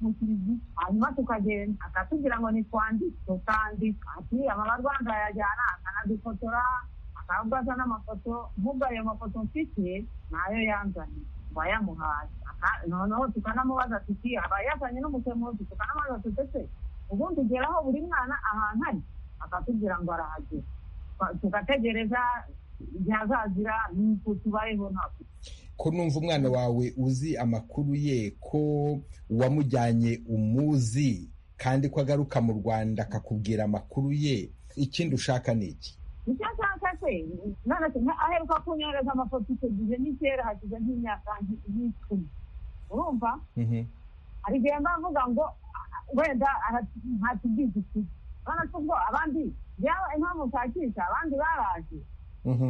mu kiriziya hanyuma tukagenda akatubwira ngo nitwandike tutandika ati amabarwanda yajyana akanadufotora akaba aza n'amafoto nk'ubwo ayo mafoto mfite nayo yanzaniye bayamuhaye noneho tukanamubaza tuti aba yazanye n'umusemuzi tukanamubaza tutese ubundi ugeraho buri mwana ahantu ari akatubwira ngo arahagera tugategereza igihe azazira nuko tubayeho ntabwo ko numva umwana wawe uzi amakuru ye ko uwamujyanye umuzi kandi ko agaruka mu rwanda akakubwira amakuru ye ikindi ushaka ni iki icyo nshaka se none aheruka kunyohereza amafoto icyo gihe n'ikera hashize nk'imyaka nk'icumi urumva hari igihe mba mvuga ngo wenda ntatugize iki urabona ko ubwo abandi yaba impamvu ushakisha abandi baraje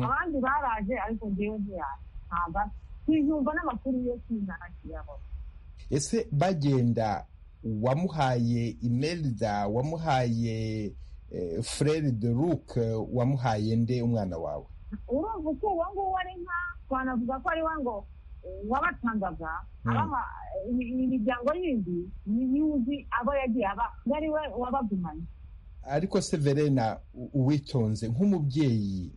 abandi baraje ariko ngewe ntiyaje ntabwo tujumva n'amakuru yo kwizana kiyabona ese bagenda wamuhaye imerida wamuhaye frere de luc wamuhaye nde umwana wawe urumva uko uwo nguwo ari nka twanavuga ko ari we ngo wabatangaga imiryango yindi yuzi abo yagiye aba ari we wabagumanye ariko se verena uwitonze nk'umubyeyi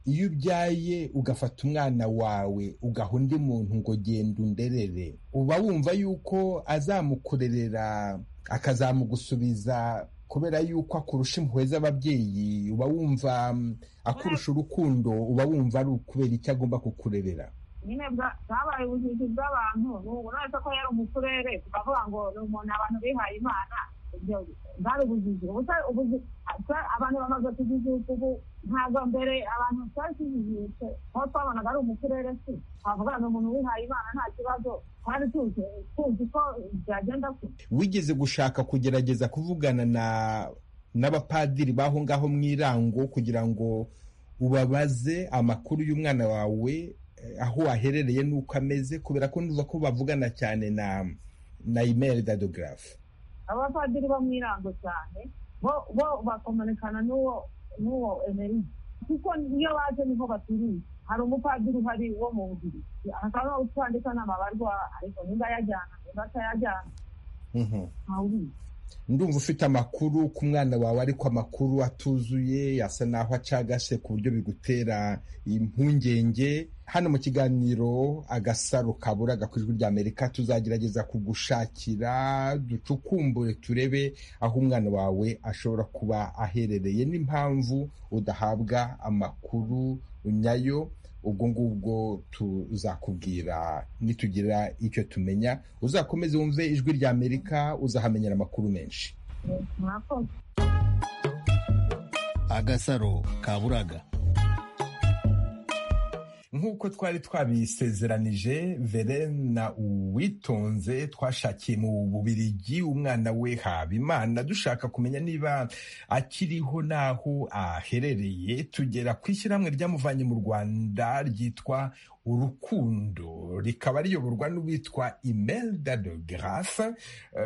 iyo ubyaye ugafata umwana wawe ugaha undi muntu ngo genda underere uba wumva yuko azamukurerera akazamugusubiza kubera yuko akurusha impuhwe z'ababyeyi uba wumva akurusha urukundo uba wumva ari ukubera icyo agomba kukurerera nyine bwabaye ubujiji bw'abantu ubu uretse ko yari umuturere tukavuga ngo ni umuntu abantu bihaye imana bwari ubujiji abantu bamaze kujijuka ubu ntabwo mbere abantu twari tujijutse aho twabonaga ari umuturere si twavuga ni umuntu wihaye imana nta kibazo twari tuzi tuzi ko byagenda kure wigeze gushaka kugerageza kuvugana na n'abapadiri b'aho ngaho mu irango kugira ngo ubabaze amakuru y'umwana wawe aho waherereye n'uko ameze kubera ko ntuza ko bavugana cyane na na imeri dadogarafu abapadiri bo mu irango cyane bo bakomanekana n'uwo n'uwo emeride kuko iyo baje niho baturiye hari umupadiri uhari wo mu bubiri akaba utwandika n'amabarwa ariko nimba yajyana nimba atayajyana ntawubizi ndumva ufite amakuru ku mwana wawe ariko amakuru atuzuye yasa naho acagase ku buryo bigutera impungenge hano mu kiganiro agasaro kaburaga ku ijwi rya amerika tuzagerageza kugushakira ducukumbure turebe aho umwana wawe ashobora kuba aherereye n'impamvu udahabwa amakuru nyayo ubwo ngubwo tuzakubwira nitugira icyo tumenya uzakomeze wumve ijwi rya amerika uzahamenyera amakuru menshi agasaro kaburaga nk'uko twari twabisezeranije verena uwitonze twashakiye mu bubirigi umwana we habimana dushaka kumenya niba akiriho n'aho aherereye tugera ku ishyirahamwe ryamuvanye mu rwanda ryitwa urukundo rikaba riyoborwa n'uwitwa imelda de grafe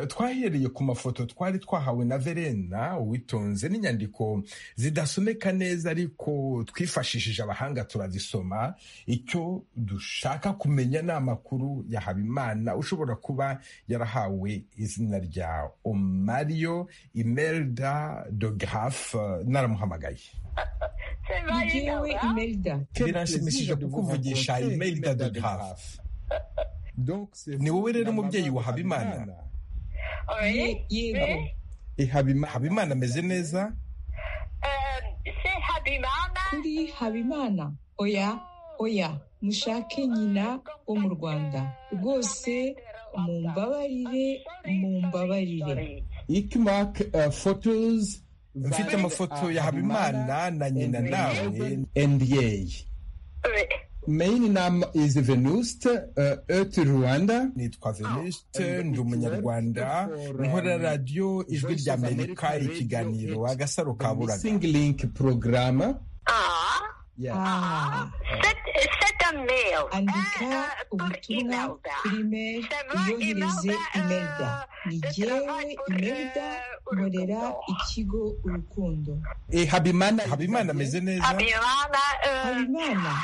twahereye ku mafoto twari twahawe na verena uwitonze n'inyandiko zidasomeka neza ariko twifashishije abahanga turazisoma icyo dushaka kumenya ni amakuru ya habimana ushobora kuba yarahawe izina rya omario imelda de grafe naramuhamagaye biranshimishije kukuvugisha imelda de grafe ni wowe rero umubyeyi wa habimana habimana ameze neza kuri habimana oya oya mushake nyina wo mu rwanda rwose mumbabarire mumbabarire ikimake fotozi mfite amafoto ya habimana na nyina nawe nda main nama izi venuste eti rwanda nitwa venuste ndi umunyarwanda nkora radiyo ijwi rya amerika ikiganiro agasaro ka buraga singi linki porogaramu andika ubutumwa kuri imeri uyohereze imelda ni jyewe imelda nkorera ikigo urukundo habimana habimana ameze neza habimana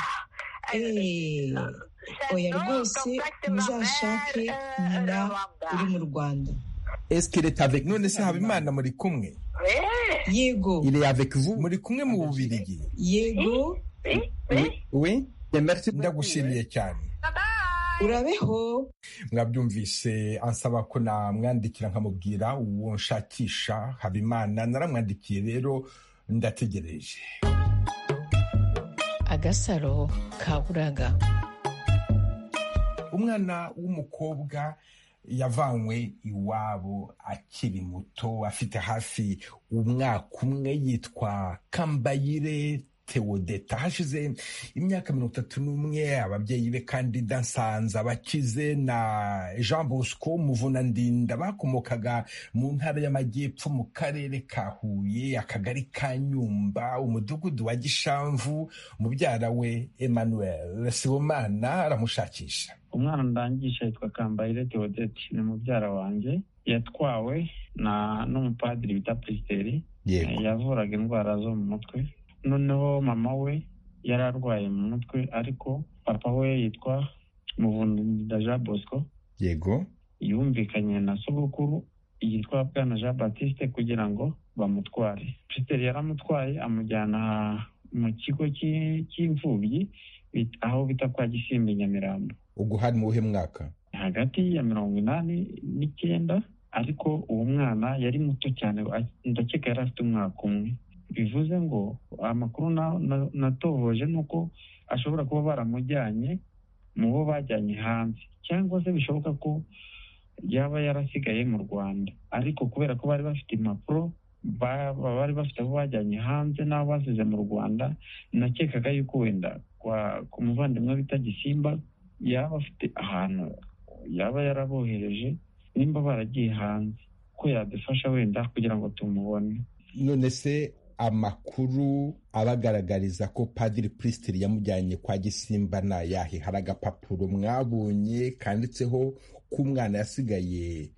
oya rwose muzashake nyina uri mu rwanda esikireta avec none se habimana muri kumwe yego iri avec vous muri kumwe mu bubirigi yego we ndagushimiye cyane urabeho mwabyumvise ansaba ko namwandikira nkamubwira uwo nshakisha habimana naramwandikiye rero ndategereje agasaro kaburaga umwana w'umukobwa yavanywe iwabo akiri muto afite hafi umwaka umwe yitwa kambayire teodeta hashize imyaka mirongo itatu n'umwe ababyeyi be kandi dansanza bakize na jean bosco muvunandinda bakomokaga mu ntara y'amajyepfo mu karere ka huye akagari ka nyumba umudugudu wa gishamvu mubyara we emmanuel sibomana aramushakisha umwana ndangisha yitwa kambayire teodeti ni mubyara wanjye yatwawe na n'umupadiri bita presiteri yavuraga indwara zo mu mutwe noneho mama we yari arwaye mu mutwe ariko papa we yitwa muvunida jean bosco yego yumvikanye na sogokuru yitwa bwana jean batiste kugira ngo bamutware peter yaramutwaye amujyana mu kigo cy'imfubyi aho bita kwa gisimbi nyamirambo ubwo hari mu buhe mwaka hagati ya mirongo inani n'icyenda ariko uwo mwana yari muto cyane ndakeka yari afite umwaka umwe bivuze ngo amakuru natohoje ni uko ashobora kuba baramujyanye mu bo bajyanye hanze cyangwa se bishoboka ko yaba yarasigaye mu rwanda ariko kubera ko bari bafite impapuro bari bafite abo bajyanye hanze n'abo basize mu rwanda nakekaga yuko wenda ku muvandimwe bita gisimba yaba afite ahantu yaba yarabohereje nimba baragiye hanze ko yadufasha wenda kugira ngo tumubone none se amakuru abagaragariza ko padiri purisitiri yamujyanye kwa gisimba ni ayahe hari agapapuro mwabonye kanditseho ko umwana yasigaye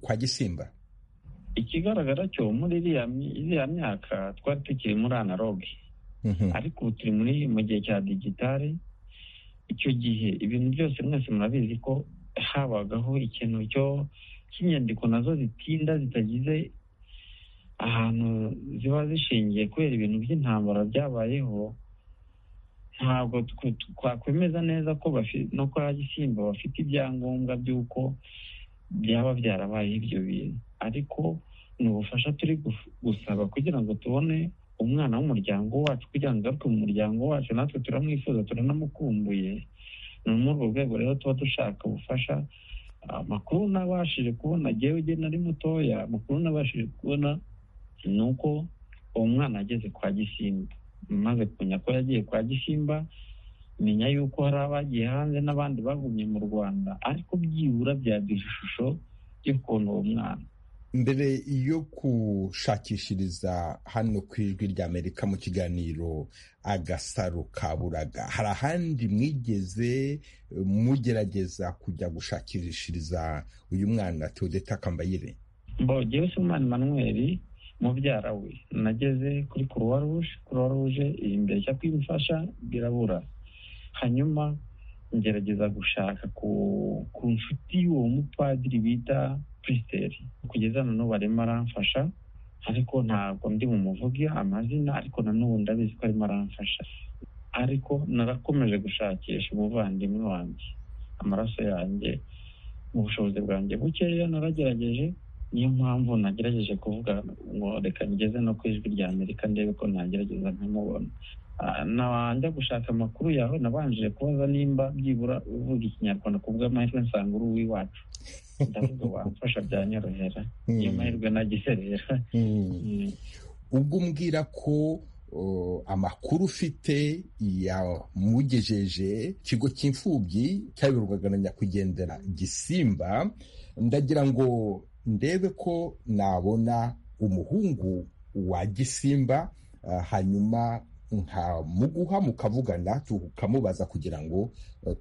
kwa gisimba ikigaragara cyo muri iriya myaka twari tukiri muri analoge ariko ubu turi muri mu gihe cya digitale icyo gihe ibintu byose mwese murabizi ko habagaho ikintu cyo cy'inyandiko nazo zitinda zitagize ahantu ziba zishingiye kubera ibintu by'intambara byabayeho ntabwo twakwemeza neza ko no kwa gisimba bafite ibyangombwa by'uko byaba byarabaye ibyo bintu ariko ni ubufasha turi gusaba kugira ngo tubone umwana w'umuryango wacu kugira ngo agaruke mu muryango wacu natwe turamwifuza turanamukumbuye ni muri urwo rwego rero tuba dushaka ubufasha amakuru nabashije kubona agewe ugena ari mutoya amakuru nabashije kubona ni uko uwo mwana ageze kwa gisimba maze kumenya ko yagiye kwa gisimba menya yuko hari abagiye hanze n'abandi bagumye mu rwanda ariko byibura byaduha ishusho y'ukuntu uwo mwana mbere yo gushakishiriza hano ku ijwi ry'amerika mu kiganiro agasaro kaburaga hari ahandi mwigeze mugerageza kujya gushakishiriza uyu mwana Teodeta kambayire mbogewe ese umwana manweri mubyara we nageze kuri kuruwa ruje kuruwa ruje iri imbere cyo kwimufasha birabura hanyuma ngerageza gushaka ku nshuti y'uwo mupadiri bita purisiteri kugeza noneho barimo aramfasha ariko ntabwo ndi bumuvuge amazina ariko nanone ndabizi ko arimo aramfasha ariko narakomeje gushakisha umuvandimwe wanjye amaraso yanjye mu bushobozi bwanjye bukeya naragerageje niyo mpamvu nagerageje kuvuga ngo reka ngeze no ku ijwi rya amerika ndebe ko nagerageza nkamubona najya gushaka amakuru yawe nabanjije kubaza nimba byibura uvuga ikinyarwanda ku bw'amahirwe nsanga uri uw'iwacu ndavuga wamfasha byanyorohera iyo mahirwe nagize rero ubwo umbwira ko amakuru ufite yamugejeje ikigo cy'imfubyi cyayoborwaga na nyakwigendera gisimba ndagira ngo ndebe ko nabona umuhungu wa gisimba hanyuma nkamuguha mukavugana tukamubaza kugira ngo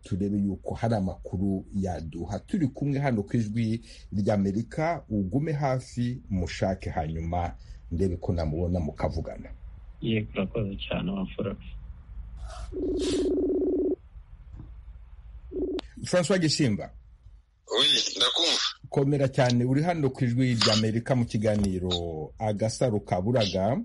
turebe yuko hari amakuru yaduha turi kumwe hano ku ijwi ry'amerika ugume hafi mushake hanyuma ndebe ko namubona mukavugana yego urakoze cyane wafura francois gisimba ndakumva komera cyane uri hano ku ijwi ry'amerika mu kiganiro agasaro kaburaga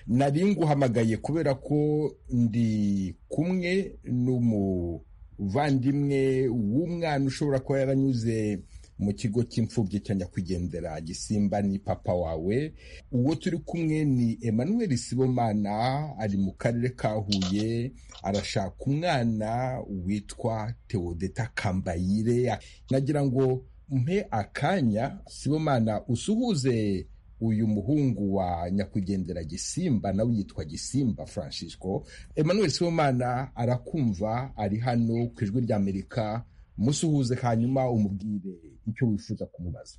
nari nguhamagaye kubera ko ndi kumwe n'umuvandimwe w'umwana ushobora kuba yaranyuze mu kigo cy'imfubyi cya nyakwigendera gisimba ni papa wawe uwo turi kumwe ni emmanuel sibomana ari mu karere ka huye arashaka umwana witwa teodeta kambayire nagira ngo mpe akanya sibomana usuhuze uyu muhungu wa nyakwigendera gisimba nawe yitwa gisimba francisco emmanuel sibomana arakumva ari hano ku ijwi ry'amerika musuhuze hanyuma umubwire icyo wifuza kumubaza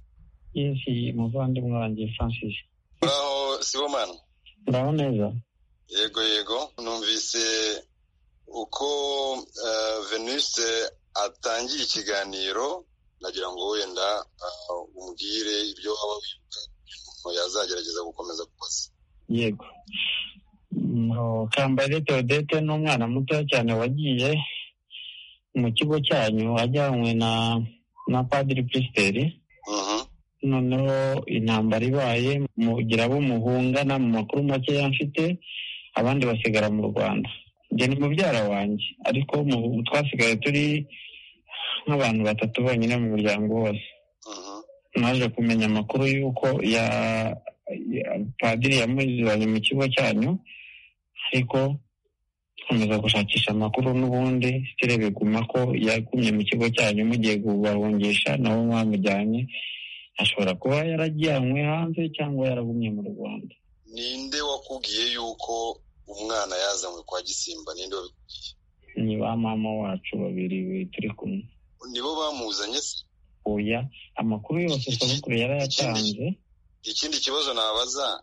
yesi muvandimwe wanjye francis uraho sibomana uraho neza yego yego numvise uko venise atangiye ikiganiro nagira ngo wenda umubwire ibyo waba wibuka yazagerageza gukomeza gukoza yego kambaye teodete ni umwana muto cyane wagiye mu kigo cyanyu ajyanywe na na padiri purisiteri noneho intambara ibaye mugira abo muhungana mu makuru makeya mfite abandi basigara mu rwanda njye ni mubyara wanjye ariko twasigaye turi nk'abantu batatu bonyine mu muryango wose naje kumenya amakuru y'uko ya padiri yamuzanye mu kigo cyanyu ariko gukomeza gushakisha amakuru n'ubundi sitire biguma ko yagumye mu kigo cyanyu mugiye kubahungisha nabo mwamujyanye ashobora kuba yarajyanywe hanze cyangwa yaragumye mu rwanda ninde wakubwiye yuko umwana yazanywe kwa gisimba ninde wabikubwiye ni ba mama wacu babiri turi kumwe nibo bamuzanye se oya amakuru yose sogokuru yarayatanze ikindi kibazo nabaza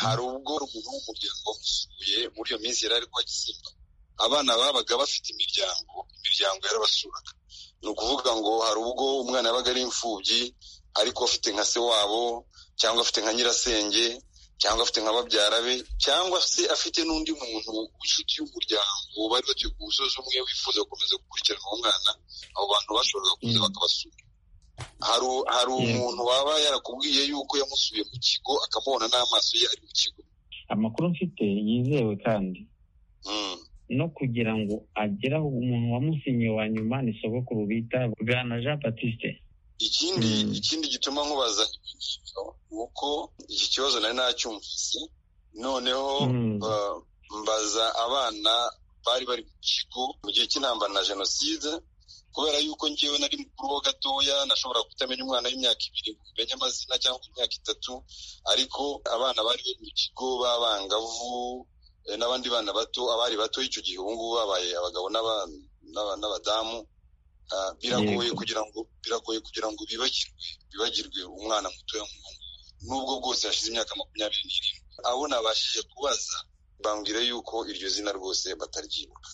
hari ubwo umuntu w'umuryango wamusuye muri iyo minsi yari ari kwa gisimba abana babaga bafite imiryango imiryango yarabasuraga ni ukuvuga ngo hari ubwo umwana yabaga ari imfubyi ariko afite nka se wabo cyangwa afite nka nyirasenge cyangwa afite nka babyara be cyangwa se afite n'undi muntu w'inshuti y'umuryango bari batuye ku musozi umwe wifuza gukomeza gukurikirana uwo mwana abo bantu bashoboraga kuza bakabasura hari umuntu waba yarakubwiye yuko yamusuye mu kigo akamubona n'amaso ye ari mu kigo amakuru mfite yizewe kandi no kugira ngo ageraho umuntu wamusinye wa nyuma ni sogokuru bita bwana jean batiste ikindi ikindi gituma nkubaza ibyo ni uko iki kibazo nari nacyumvise noneho mbaza abana bari bari mu kigo mu gihe cy'intambara na jenoside kubera yuko ngewe nari mukuru wo gatoya nashobora kutamenya umwana w'imyaka ibiri ngo umenye amazina cyangwa imyaka itatu ariko abana bari bari mu kigo b'abangavu n'abandi bana bato abari bato icyo gihe ubu ngubu babaye abagabo n'abadamu biragoye kugira ngo biragoye kugira ngo bibagirwe bibagirwe umwana mutoya nk'ubu nubwo bwose hashize imyaka makumyabiri n'irindwi abo nabashije kubaza bambwira yuko iryo zina rwose bataryibuka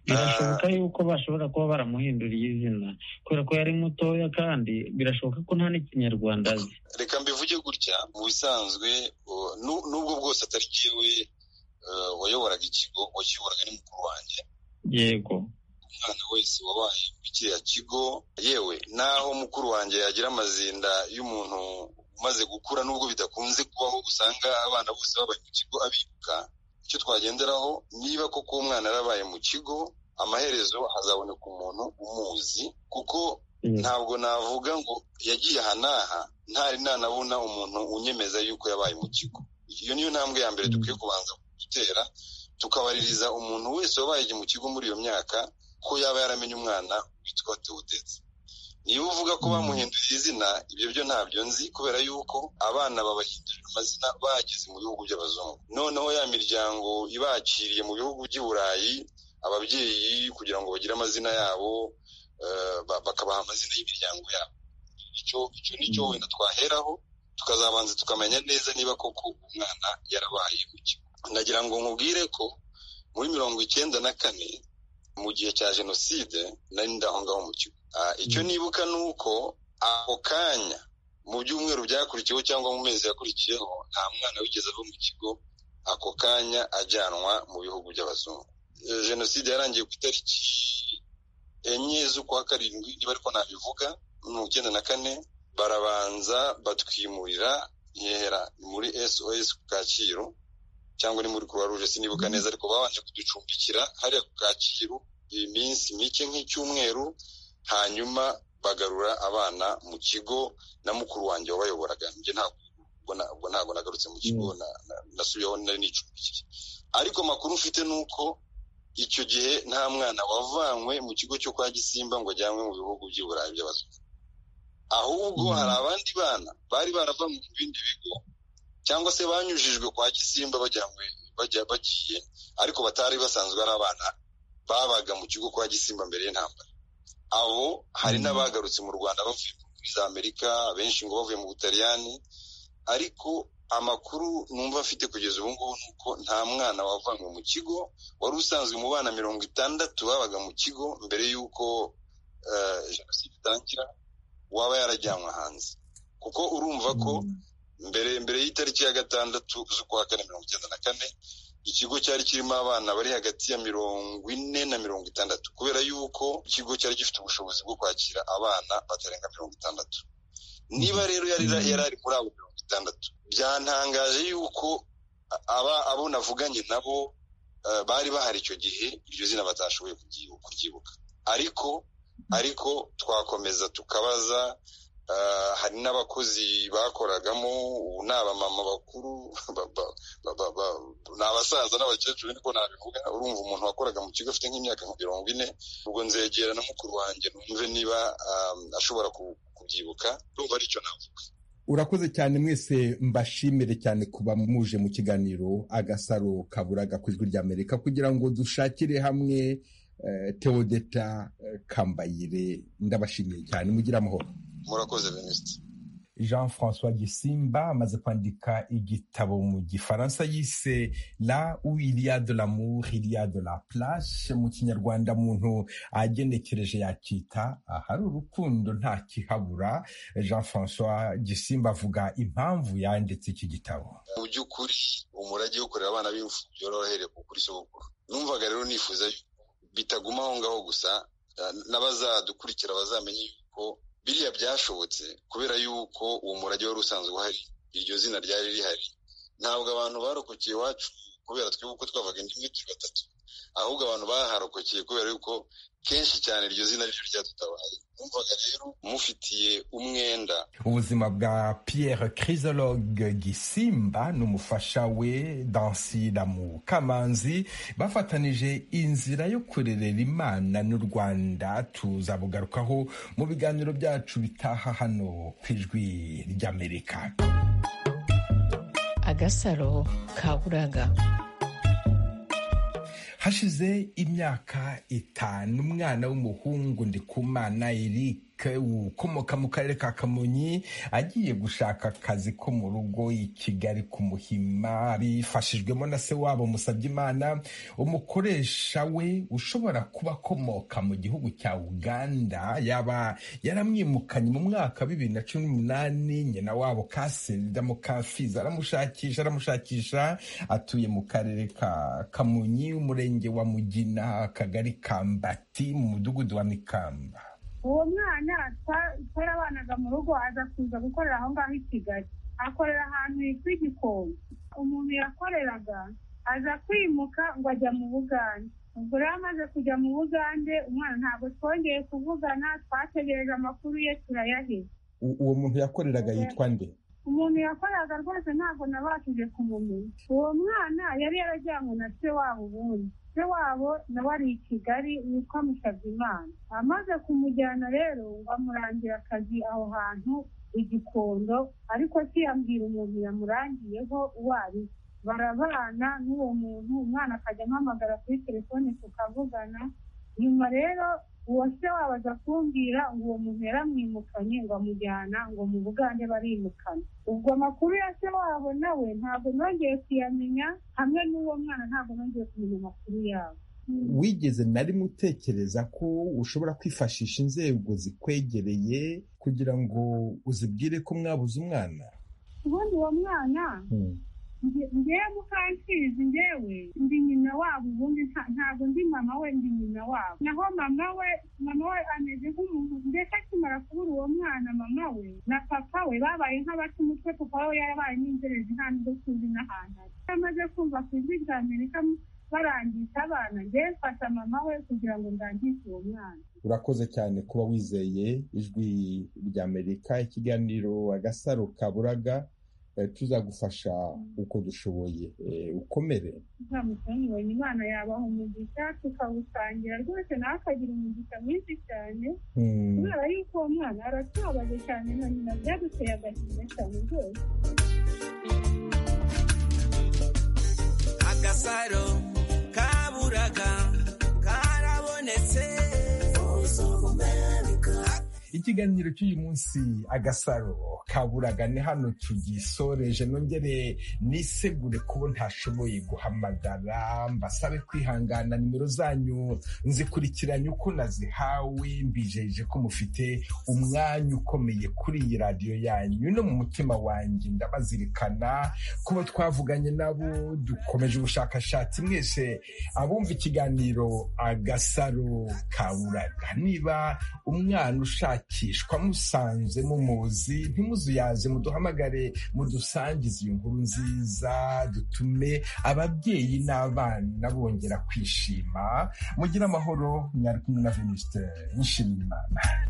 birashoboka yuko bashobora kuba baramuhinduriye izina kubera ko yari mutoya kandi birashoboka ko nta n'ikinyarwanda azi reka mbivuge gutya mu bisanzwe n'ubwo bwose atari jyewe wayoboraga ikigo wakiyoboraga ni mukuru wanjye yego umwana wese wabaye muri kiriya kigo yewe naho mukuru wanjye yagira amazinda y'umuntu umaze gukura n'ubwo bidakunze kubaho usanga abana bose babaye mu kigo abibuka icyo twagenderaho niba koko umwana yarabaye mu kigo amaherezo hazaboneka umuntu umuzi kuko ntabwo navuga ngo yagiye aha n'aha ntari nanabona umuntu unyemeza yuko yabaye mu kigo iyo niyo ntambwe ya mbere dukwiye kubanza gutera tukabaririza umuntu wese wabaye mu kigo muri iyo myaka ko yaba yaramenye umwana witwa teodetse niba uvuga ko bamuhinduriye izina ibyo byo ntabyo nzi kubera yuko abana babahindurira amazina bageze mu bihugu by'abazungu noneho ya miryango ibakiriye mu bihugu by'i burayi ababyeyi kugira ngo bagire amazina yabo bakabaha amazina y'imiryango yabo icyo nicyo wenda twaheraho tukazabanza tukamenya neza niba koko umwana yarabaye mu kigo nagira ngo nkubwire ko muri mirongo icyenda na kane mu gihe cya jenoside nari ndaho ngaho mu kigo icyo nibuka ni uko ako kanya mu byumweru byakurikiyeho cyangwa mu mezi yakurikiyeho nta mwana wigeze ava mu kigo ako kanya ajyanwa mu bihugu by'abazungu jenoside yarangiye ku itariki enye z'ukwa karindwi niba ariko nabivuga mirongo icyenda na kane barabanza batwimurira yera muri sos ku kacyiru cyangwa ni muri croix rouge sinibuka neza ariko babanje kuducumbikira hariya ku kacyiru iminsi mike nk'icyumweru hanyuma bagarura abana mu kigo na mukuru wanjye wabayoboraga njye ntabwo ntabwo nagarutse mu kigo nasubiyeho nari nicumbikiye ariko amakuru mfite ni uko icyo gihe nta mwana wavanywe mu kigo cyo kwa gisimba ngo ajyanwe mu bihugu by'i burayi by'abazungu ahubwo hari abandi bana bari baravanywe mu bindi bigo cyangwa se banyujijwe kwa gisimba bajyanywe bajya bagiye ariko batari basanzwe ari abana babaga mu kigo kwa gisimba mbere y'intambara abo hari n'abagarutse mu rwanda bavuye muri za amerika benshi ngo bavuye mu butaliyani ariko amakuru numva afite kugeza ubu ngubu ni uko nta mwana wavanywe mu kigo wari usanzwe mu bana mirongo itandatu babaga mu kigo mbere y'uko jenoside itangira waba yarajyanwe hanze kuko urumva ko mbere mbere y'itariki ya gatandatu z'ukwa kane mirongo icyenda na kane ikigo cyari kirimo abana bari hagati ya mirongo ine na mirongo itandatu kubera yuko ikigo cyari gifite ubushobozi bwo kwakira abana batarenga mirongo itandatu niba rero yari ari muri abo mirongo itandatu byantangaje yuko abo navuganye nabo bari bahari icyo gihe iryo zina batashoboye kuryibuka ariko ariko twakomeza tukabaza hari n'abakozi bakoragamo ubu ni abamama bakuru ni abasaza n'abakecuru niko nabivuga urumva umuntu wakoraga mu kigo afite nk'imyaka nka mirongo ine ubwo nzegera na mukuru wanjye numve niba ashobora kubyibuka urumva ari cyo navuga urakoze cyane mwese mbashimire cyane kuba muje mu kiganiro agasaro kaburaga ku ijwi ry'amerika kugira ngo dushakire hamwe teodeta kambayire ndabashimiye cyane mugire amahoro murakoze minisitiri jean francois gisimba amaze kwandika igitabo mu gifaransa yise la ou ilia de l'amour ilia de la place mu kinyarwanda muntu agenekereje yakita ahari urukundo nta kihabura jean francois gisimba avuga impamvu yanditse iki gitabo mu by'ukuri umurage wo kurera abana b'imfubyi warahereye ku kuri sogokuru numvaga rero nifuza bitaguma aho ngaho gusa n'abazadukurikira bazamenye yuko biriya byashobotse kubera yuko uwo murage wari usanzwe uhari iryo zina ryari rihari ntabwo abantu barokokeye iwacu kubera twebwe twavaga indi imwe turi batatu ahubwo abantu baharokokeye kubera yuko kenshi cyane iryo zina ryo ryadutabaye numvaga rero mufitiye umwenda ubuzima bwa pierre crisologue gisimba n'umufasha we dansiramu kamanzi bafatanije inzira yo kurerera imana n'u rwanda tuzabugarukaho mu biganiro byacu bitaha hano ku ijwi ry'amerika agasaro kaburaga hashize imyaka itanu umwana w'umuhungu ndikumana eric ukomoka mu karere ka kamonyi agiye gushaka akazi ko mu rugo i kigali ku muhima abifashijwemo na se wabo musabye imana umukoresha we ushobora kuba akomoka mu gihugu cya uganda yaba yaramwimukanye mu mwaka wa bibiri na cumi n'umunani nyina wabo kaserida mu kafizi aramushakisha aramushakisha atuye mu karere ka kamonyi umurenge wa mugina akagari ka mbati mu mudugudu wa mikamba uwo mwana twarabanaga mu rugo aza kuza gukorera aho ngaho i kigali akorera ahantu hitwa igikombe umuntu yakoreraga aza kwimuka ngo ajya mu bugande ubwo rero amaze kujya mu bugande umwana ntabwo twongeye kuvugana twategereje amakuru ye turayaheze uwo muntu yakoreraga yitwa nde umuntu yakoreraga rwose ntabwo nabashije kumumenya uwo mwana yari yarajyanywe na se wabo ubundi se wabo nawe ari i kigali witwa musabimana amaze kumujyana rero ngo amurangira akazi aho hantu igikondo ariko siyambwira umuntu yamurangiyeho uwo ari barabana n'uwo muntu umwana akajya amuhamagara kuri telefone tukavugana nyuma rero uwo se wabo aza kumbwira ngo uwo muntu yaramwimukanye ngo amujyana ngo mu bugande barimukane ubwo amakuru ya se wabo nawe ntabwo nongeye kuyamenya hamwe n'uwo mwana ntabwo nongeye kumenya amakuru yabo wigeze na rimwe utekereza ko ushobora kwifashisha inzego zikwegereye kugira ngo uzibwire ko mwabuze umwana ubundi uwo mwana ngewe mukansizi ngewe ndi nyina wabo ubundi ntabwo ndi mama we ndi nyina wabo naho mama we mama we ameze nk'umuntu ndetse akimara kubura uwo mwana mama we na papa we babaye nk'abaca umutwe papa we yarabaye n'inzerezi nta n'ubwo tuzi n'ahantu ari amaze kumva ku ijwi rya amerika barangisha abana ngewe mfasha mama we kugira ngo ndangishe uwo mwana urakoze cyane kuba wizeye ijwi ry'amerika ikiganiro agasaro kaburaga tuzagufasha uko dushoboye ukomere nzamutanywanye imana yabaha umugisha tukawusangira rwose nawe akagira umugisha mwinshi cyane kubera yuko uwo mwana aratubabaje cyane na nyina byaduteye agahinda cyane rwose agasaro kaburaga karabonetse ikiganiro cy'uyu munsi agasaro kaburaga ni hano tugisoreje nongere nisegure kubo ntashoboye guhamagara mbasabe kwihangana nimero zanyu nzikurikiranye uko nazihawe mbijeje ko mufite umwanya ukomeye kuri iyi radiyo yanyu no mu mutima wanjye ndabazirikana kuba twavuganye nabo dukomeje ubushakashatsi mwese abumva ikiganiro agasaro kaburaga niba umwana ushaka gushakishwa musanze mumuzi ntimuzuyaze muduhamagare mudusangize iyo nkuru nziza dutume ababyeyi n'abana bongera kwishima mugire amahoro mwari kumwe na venisite nshimira imana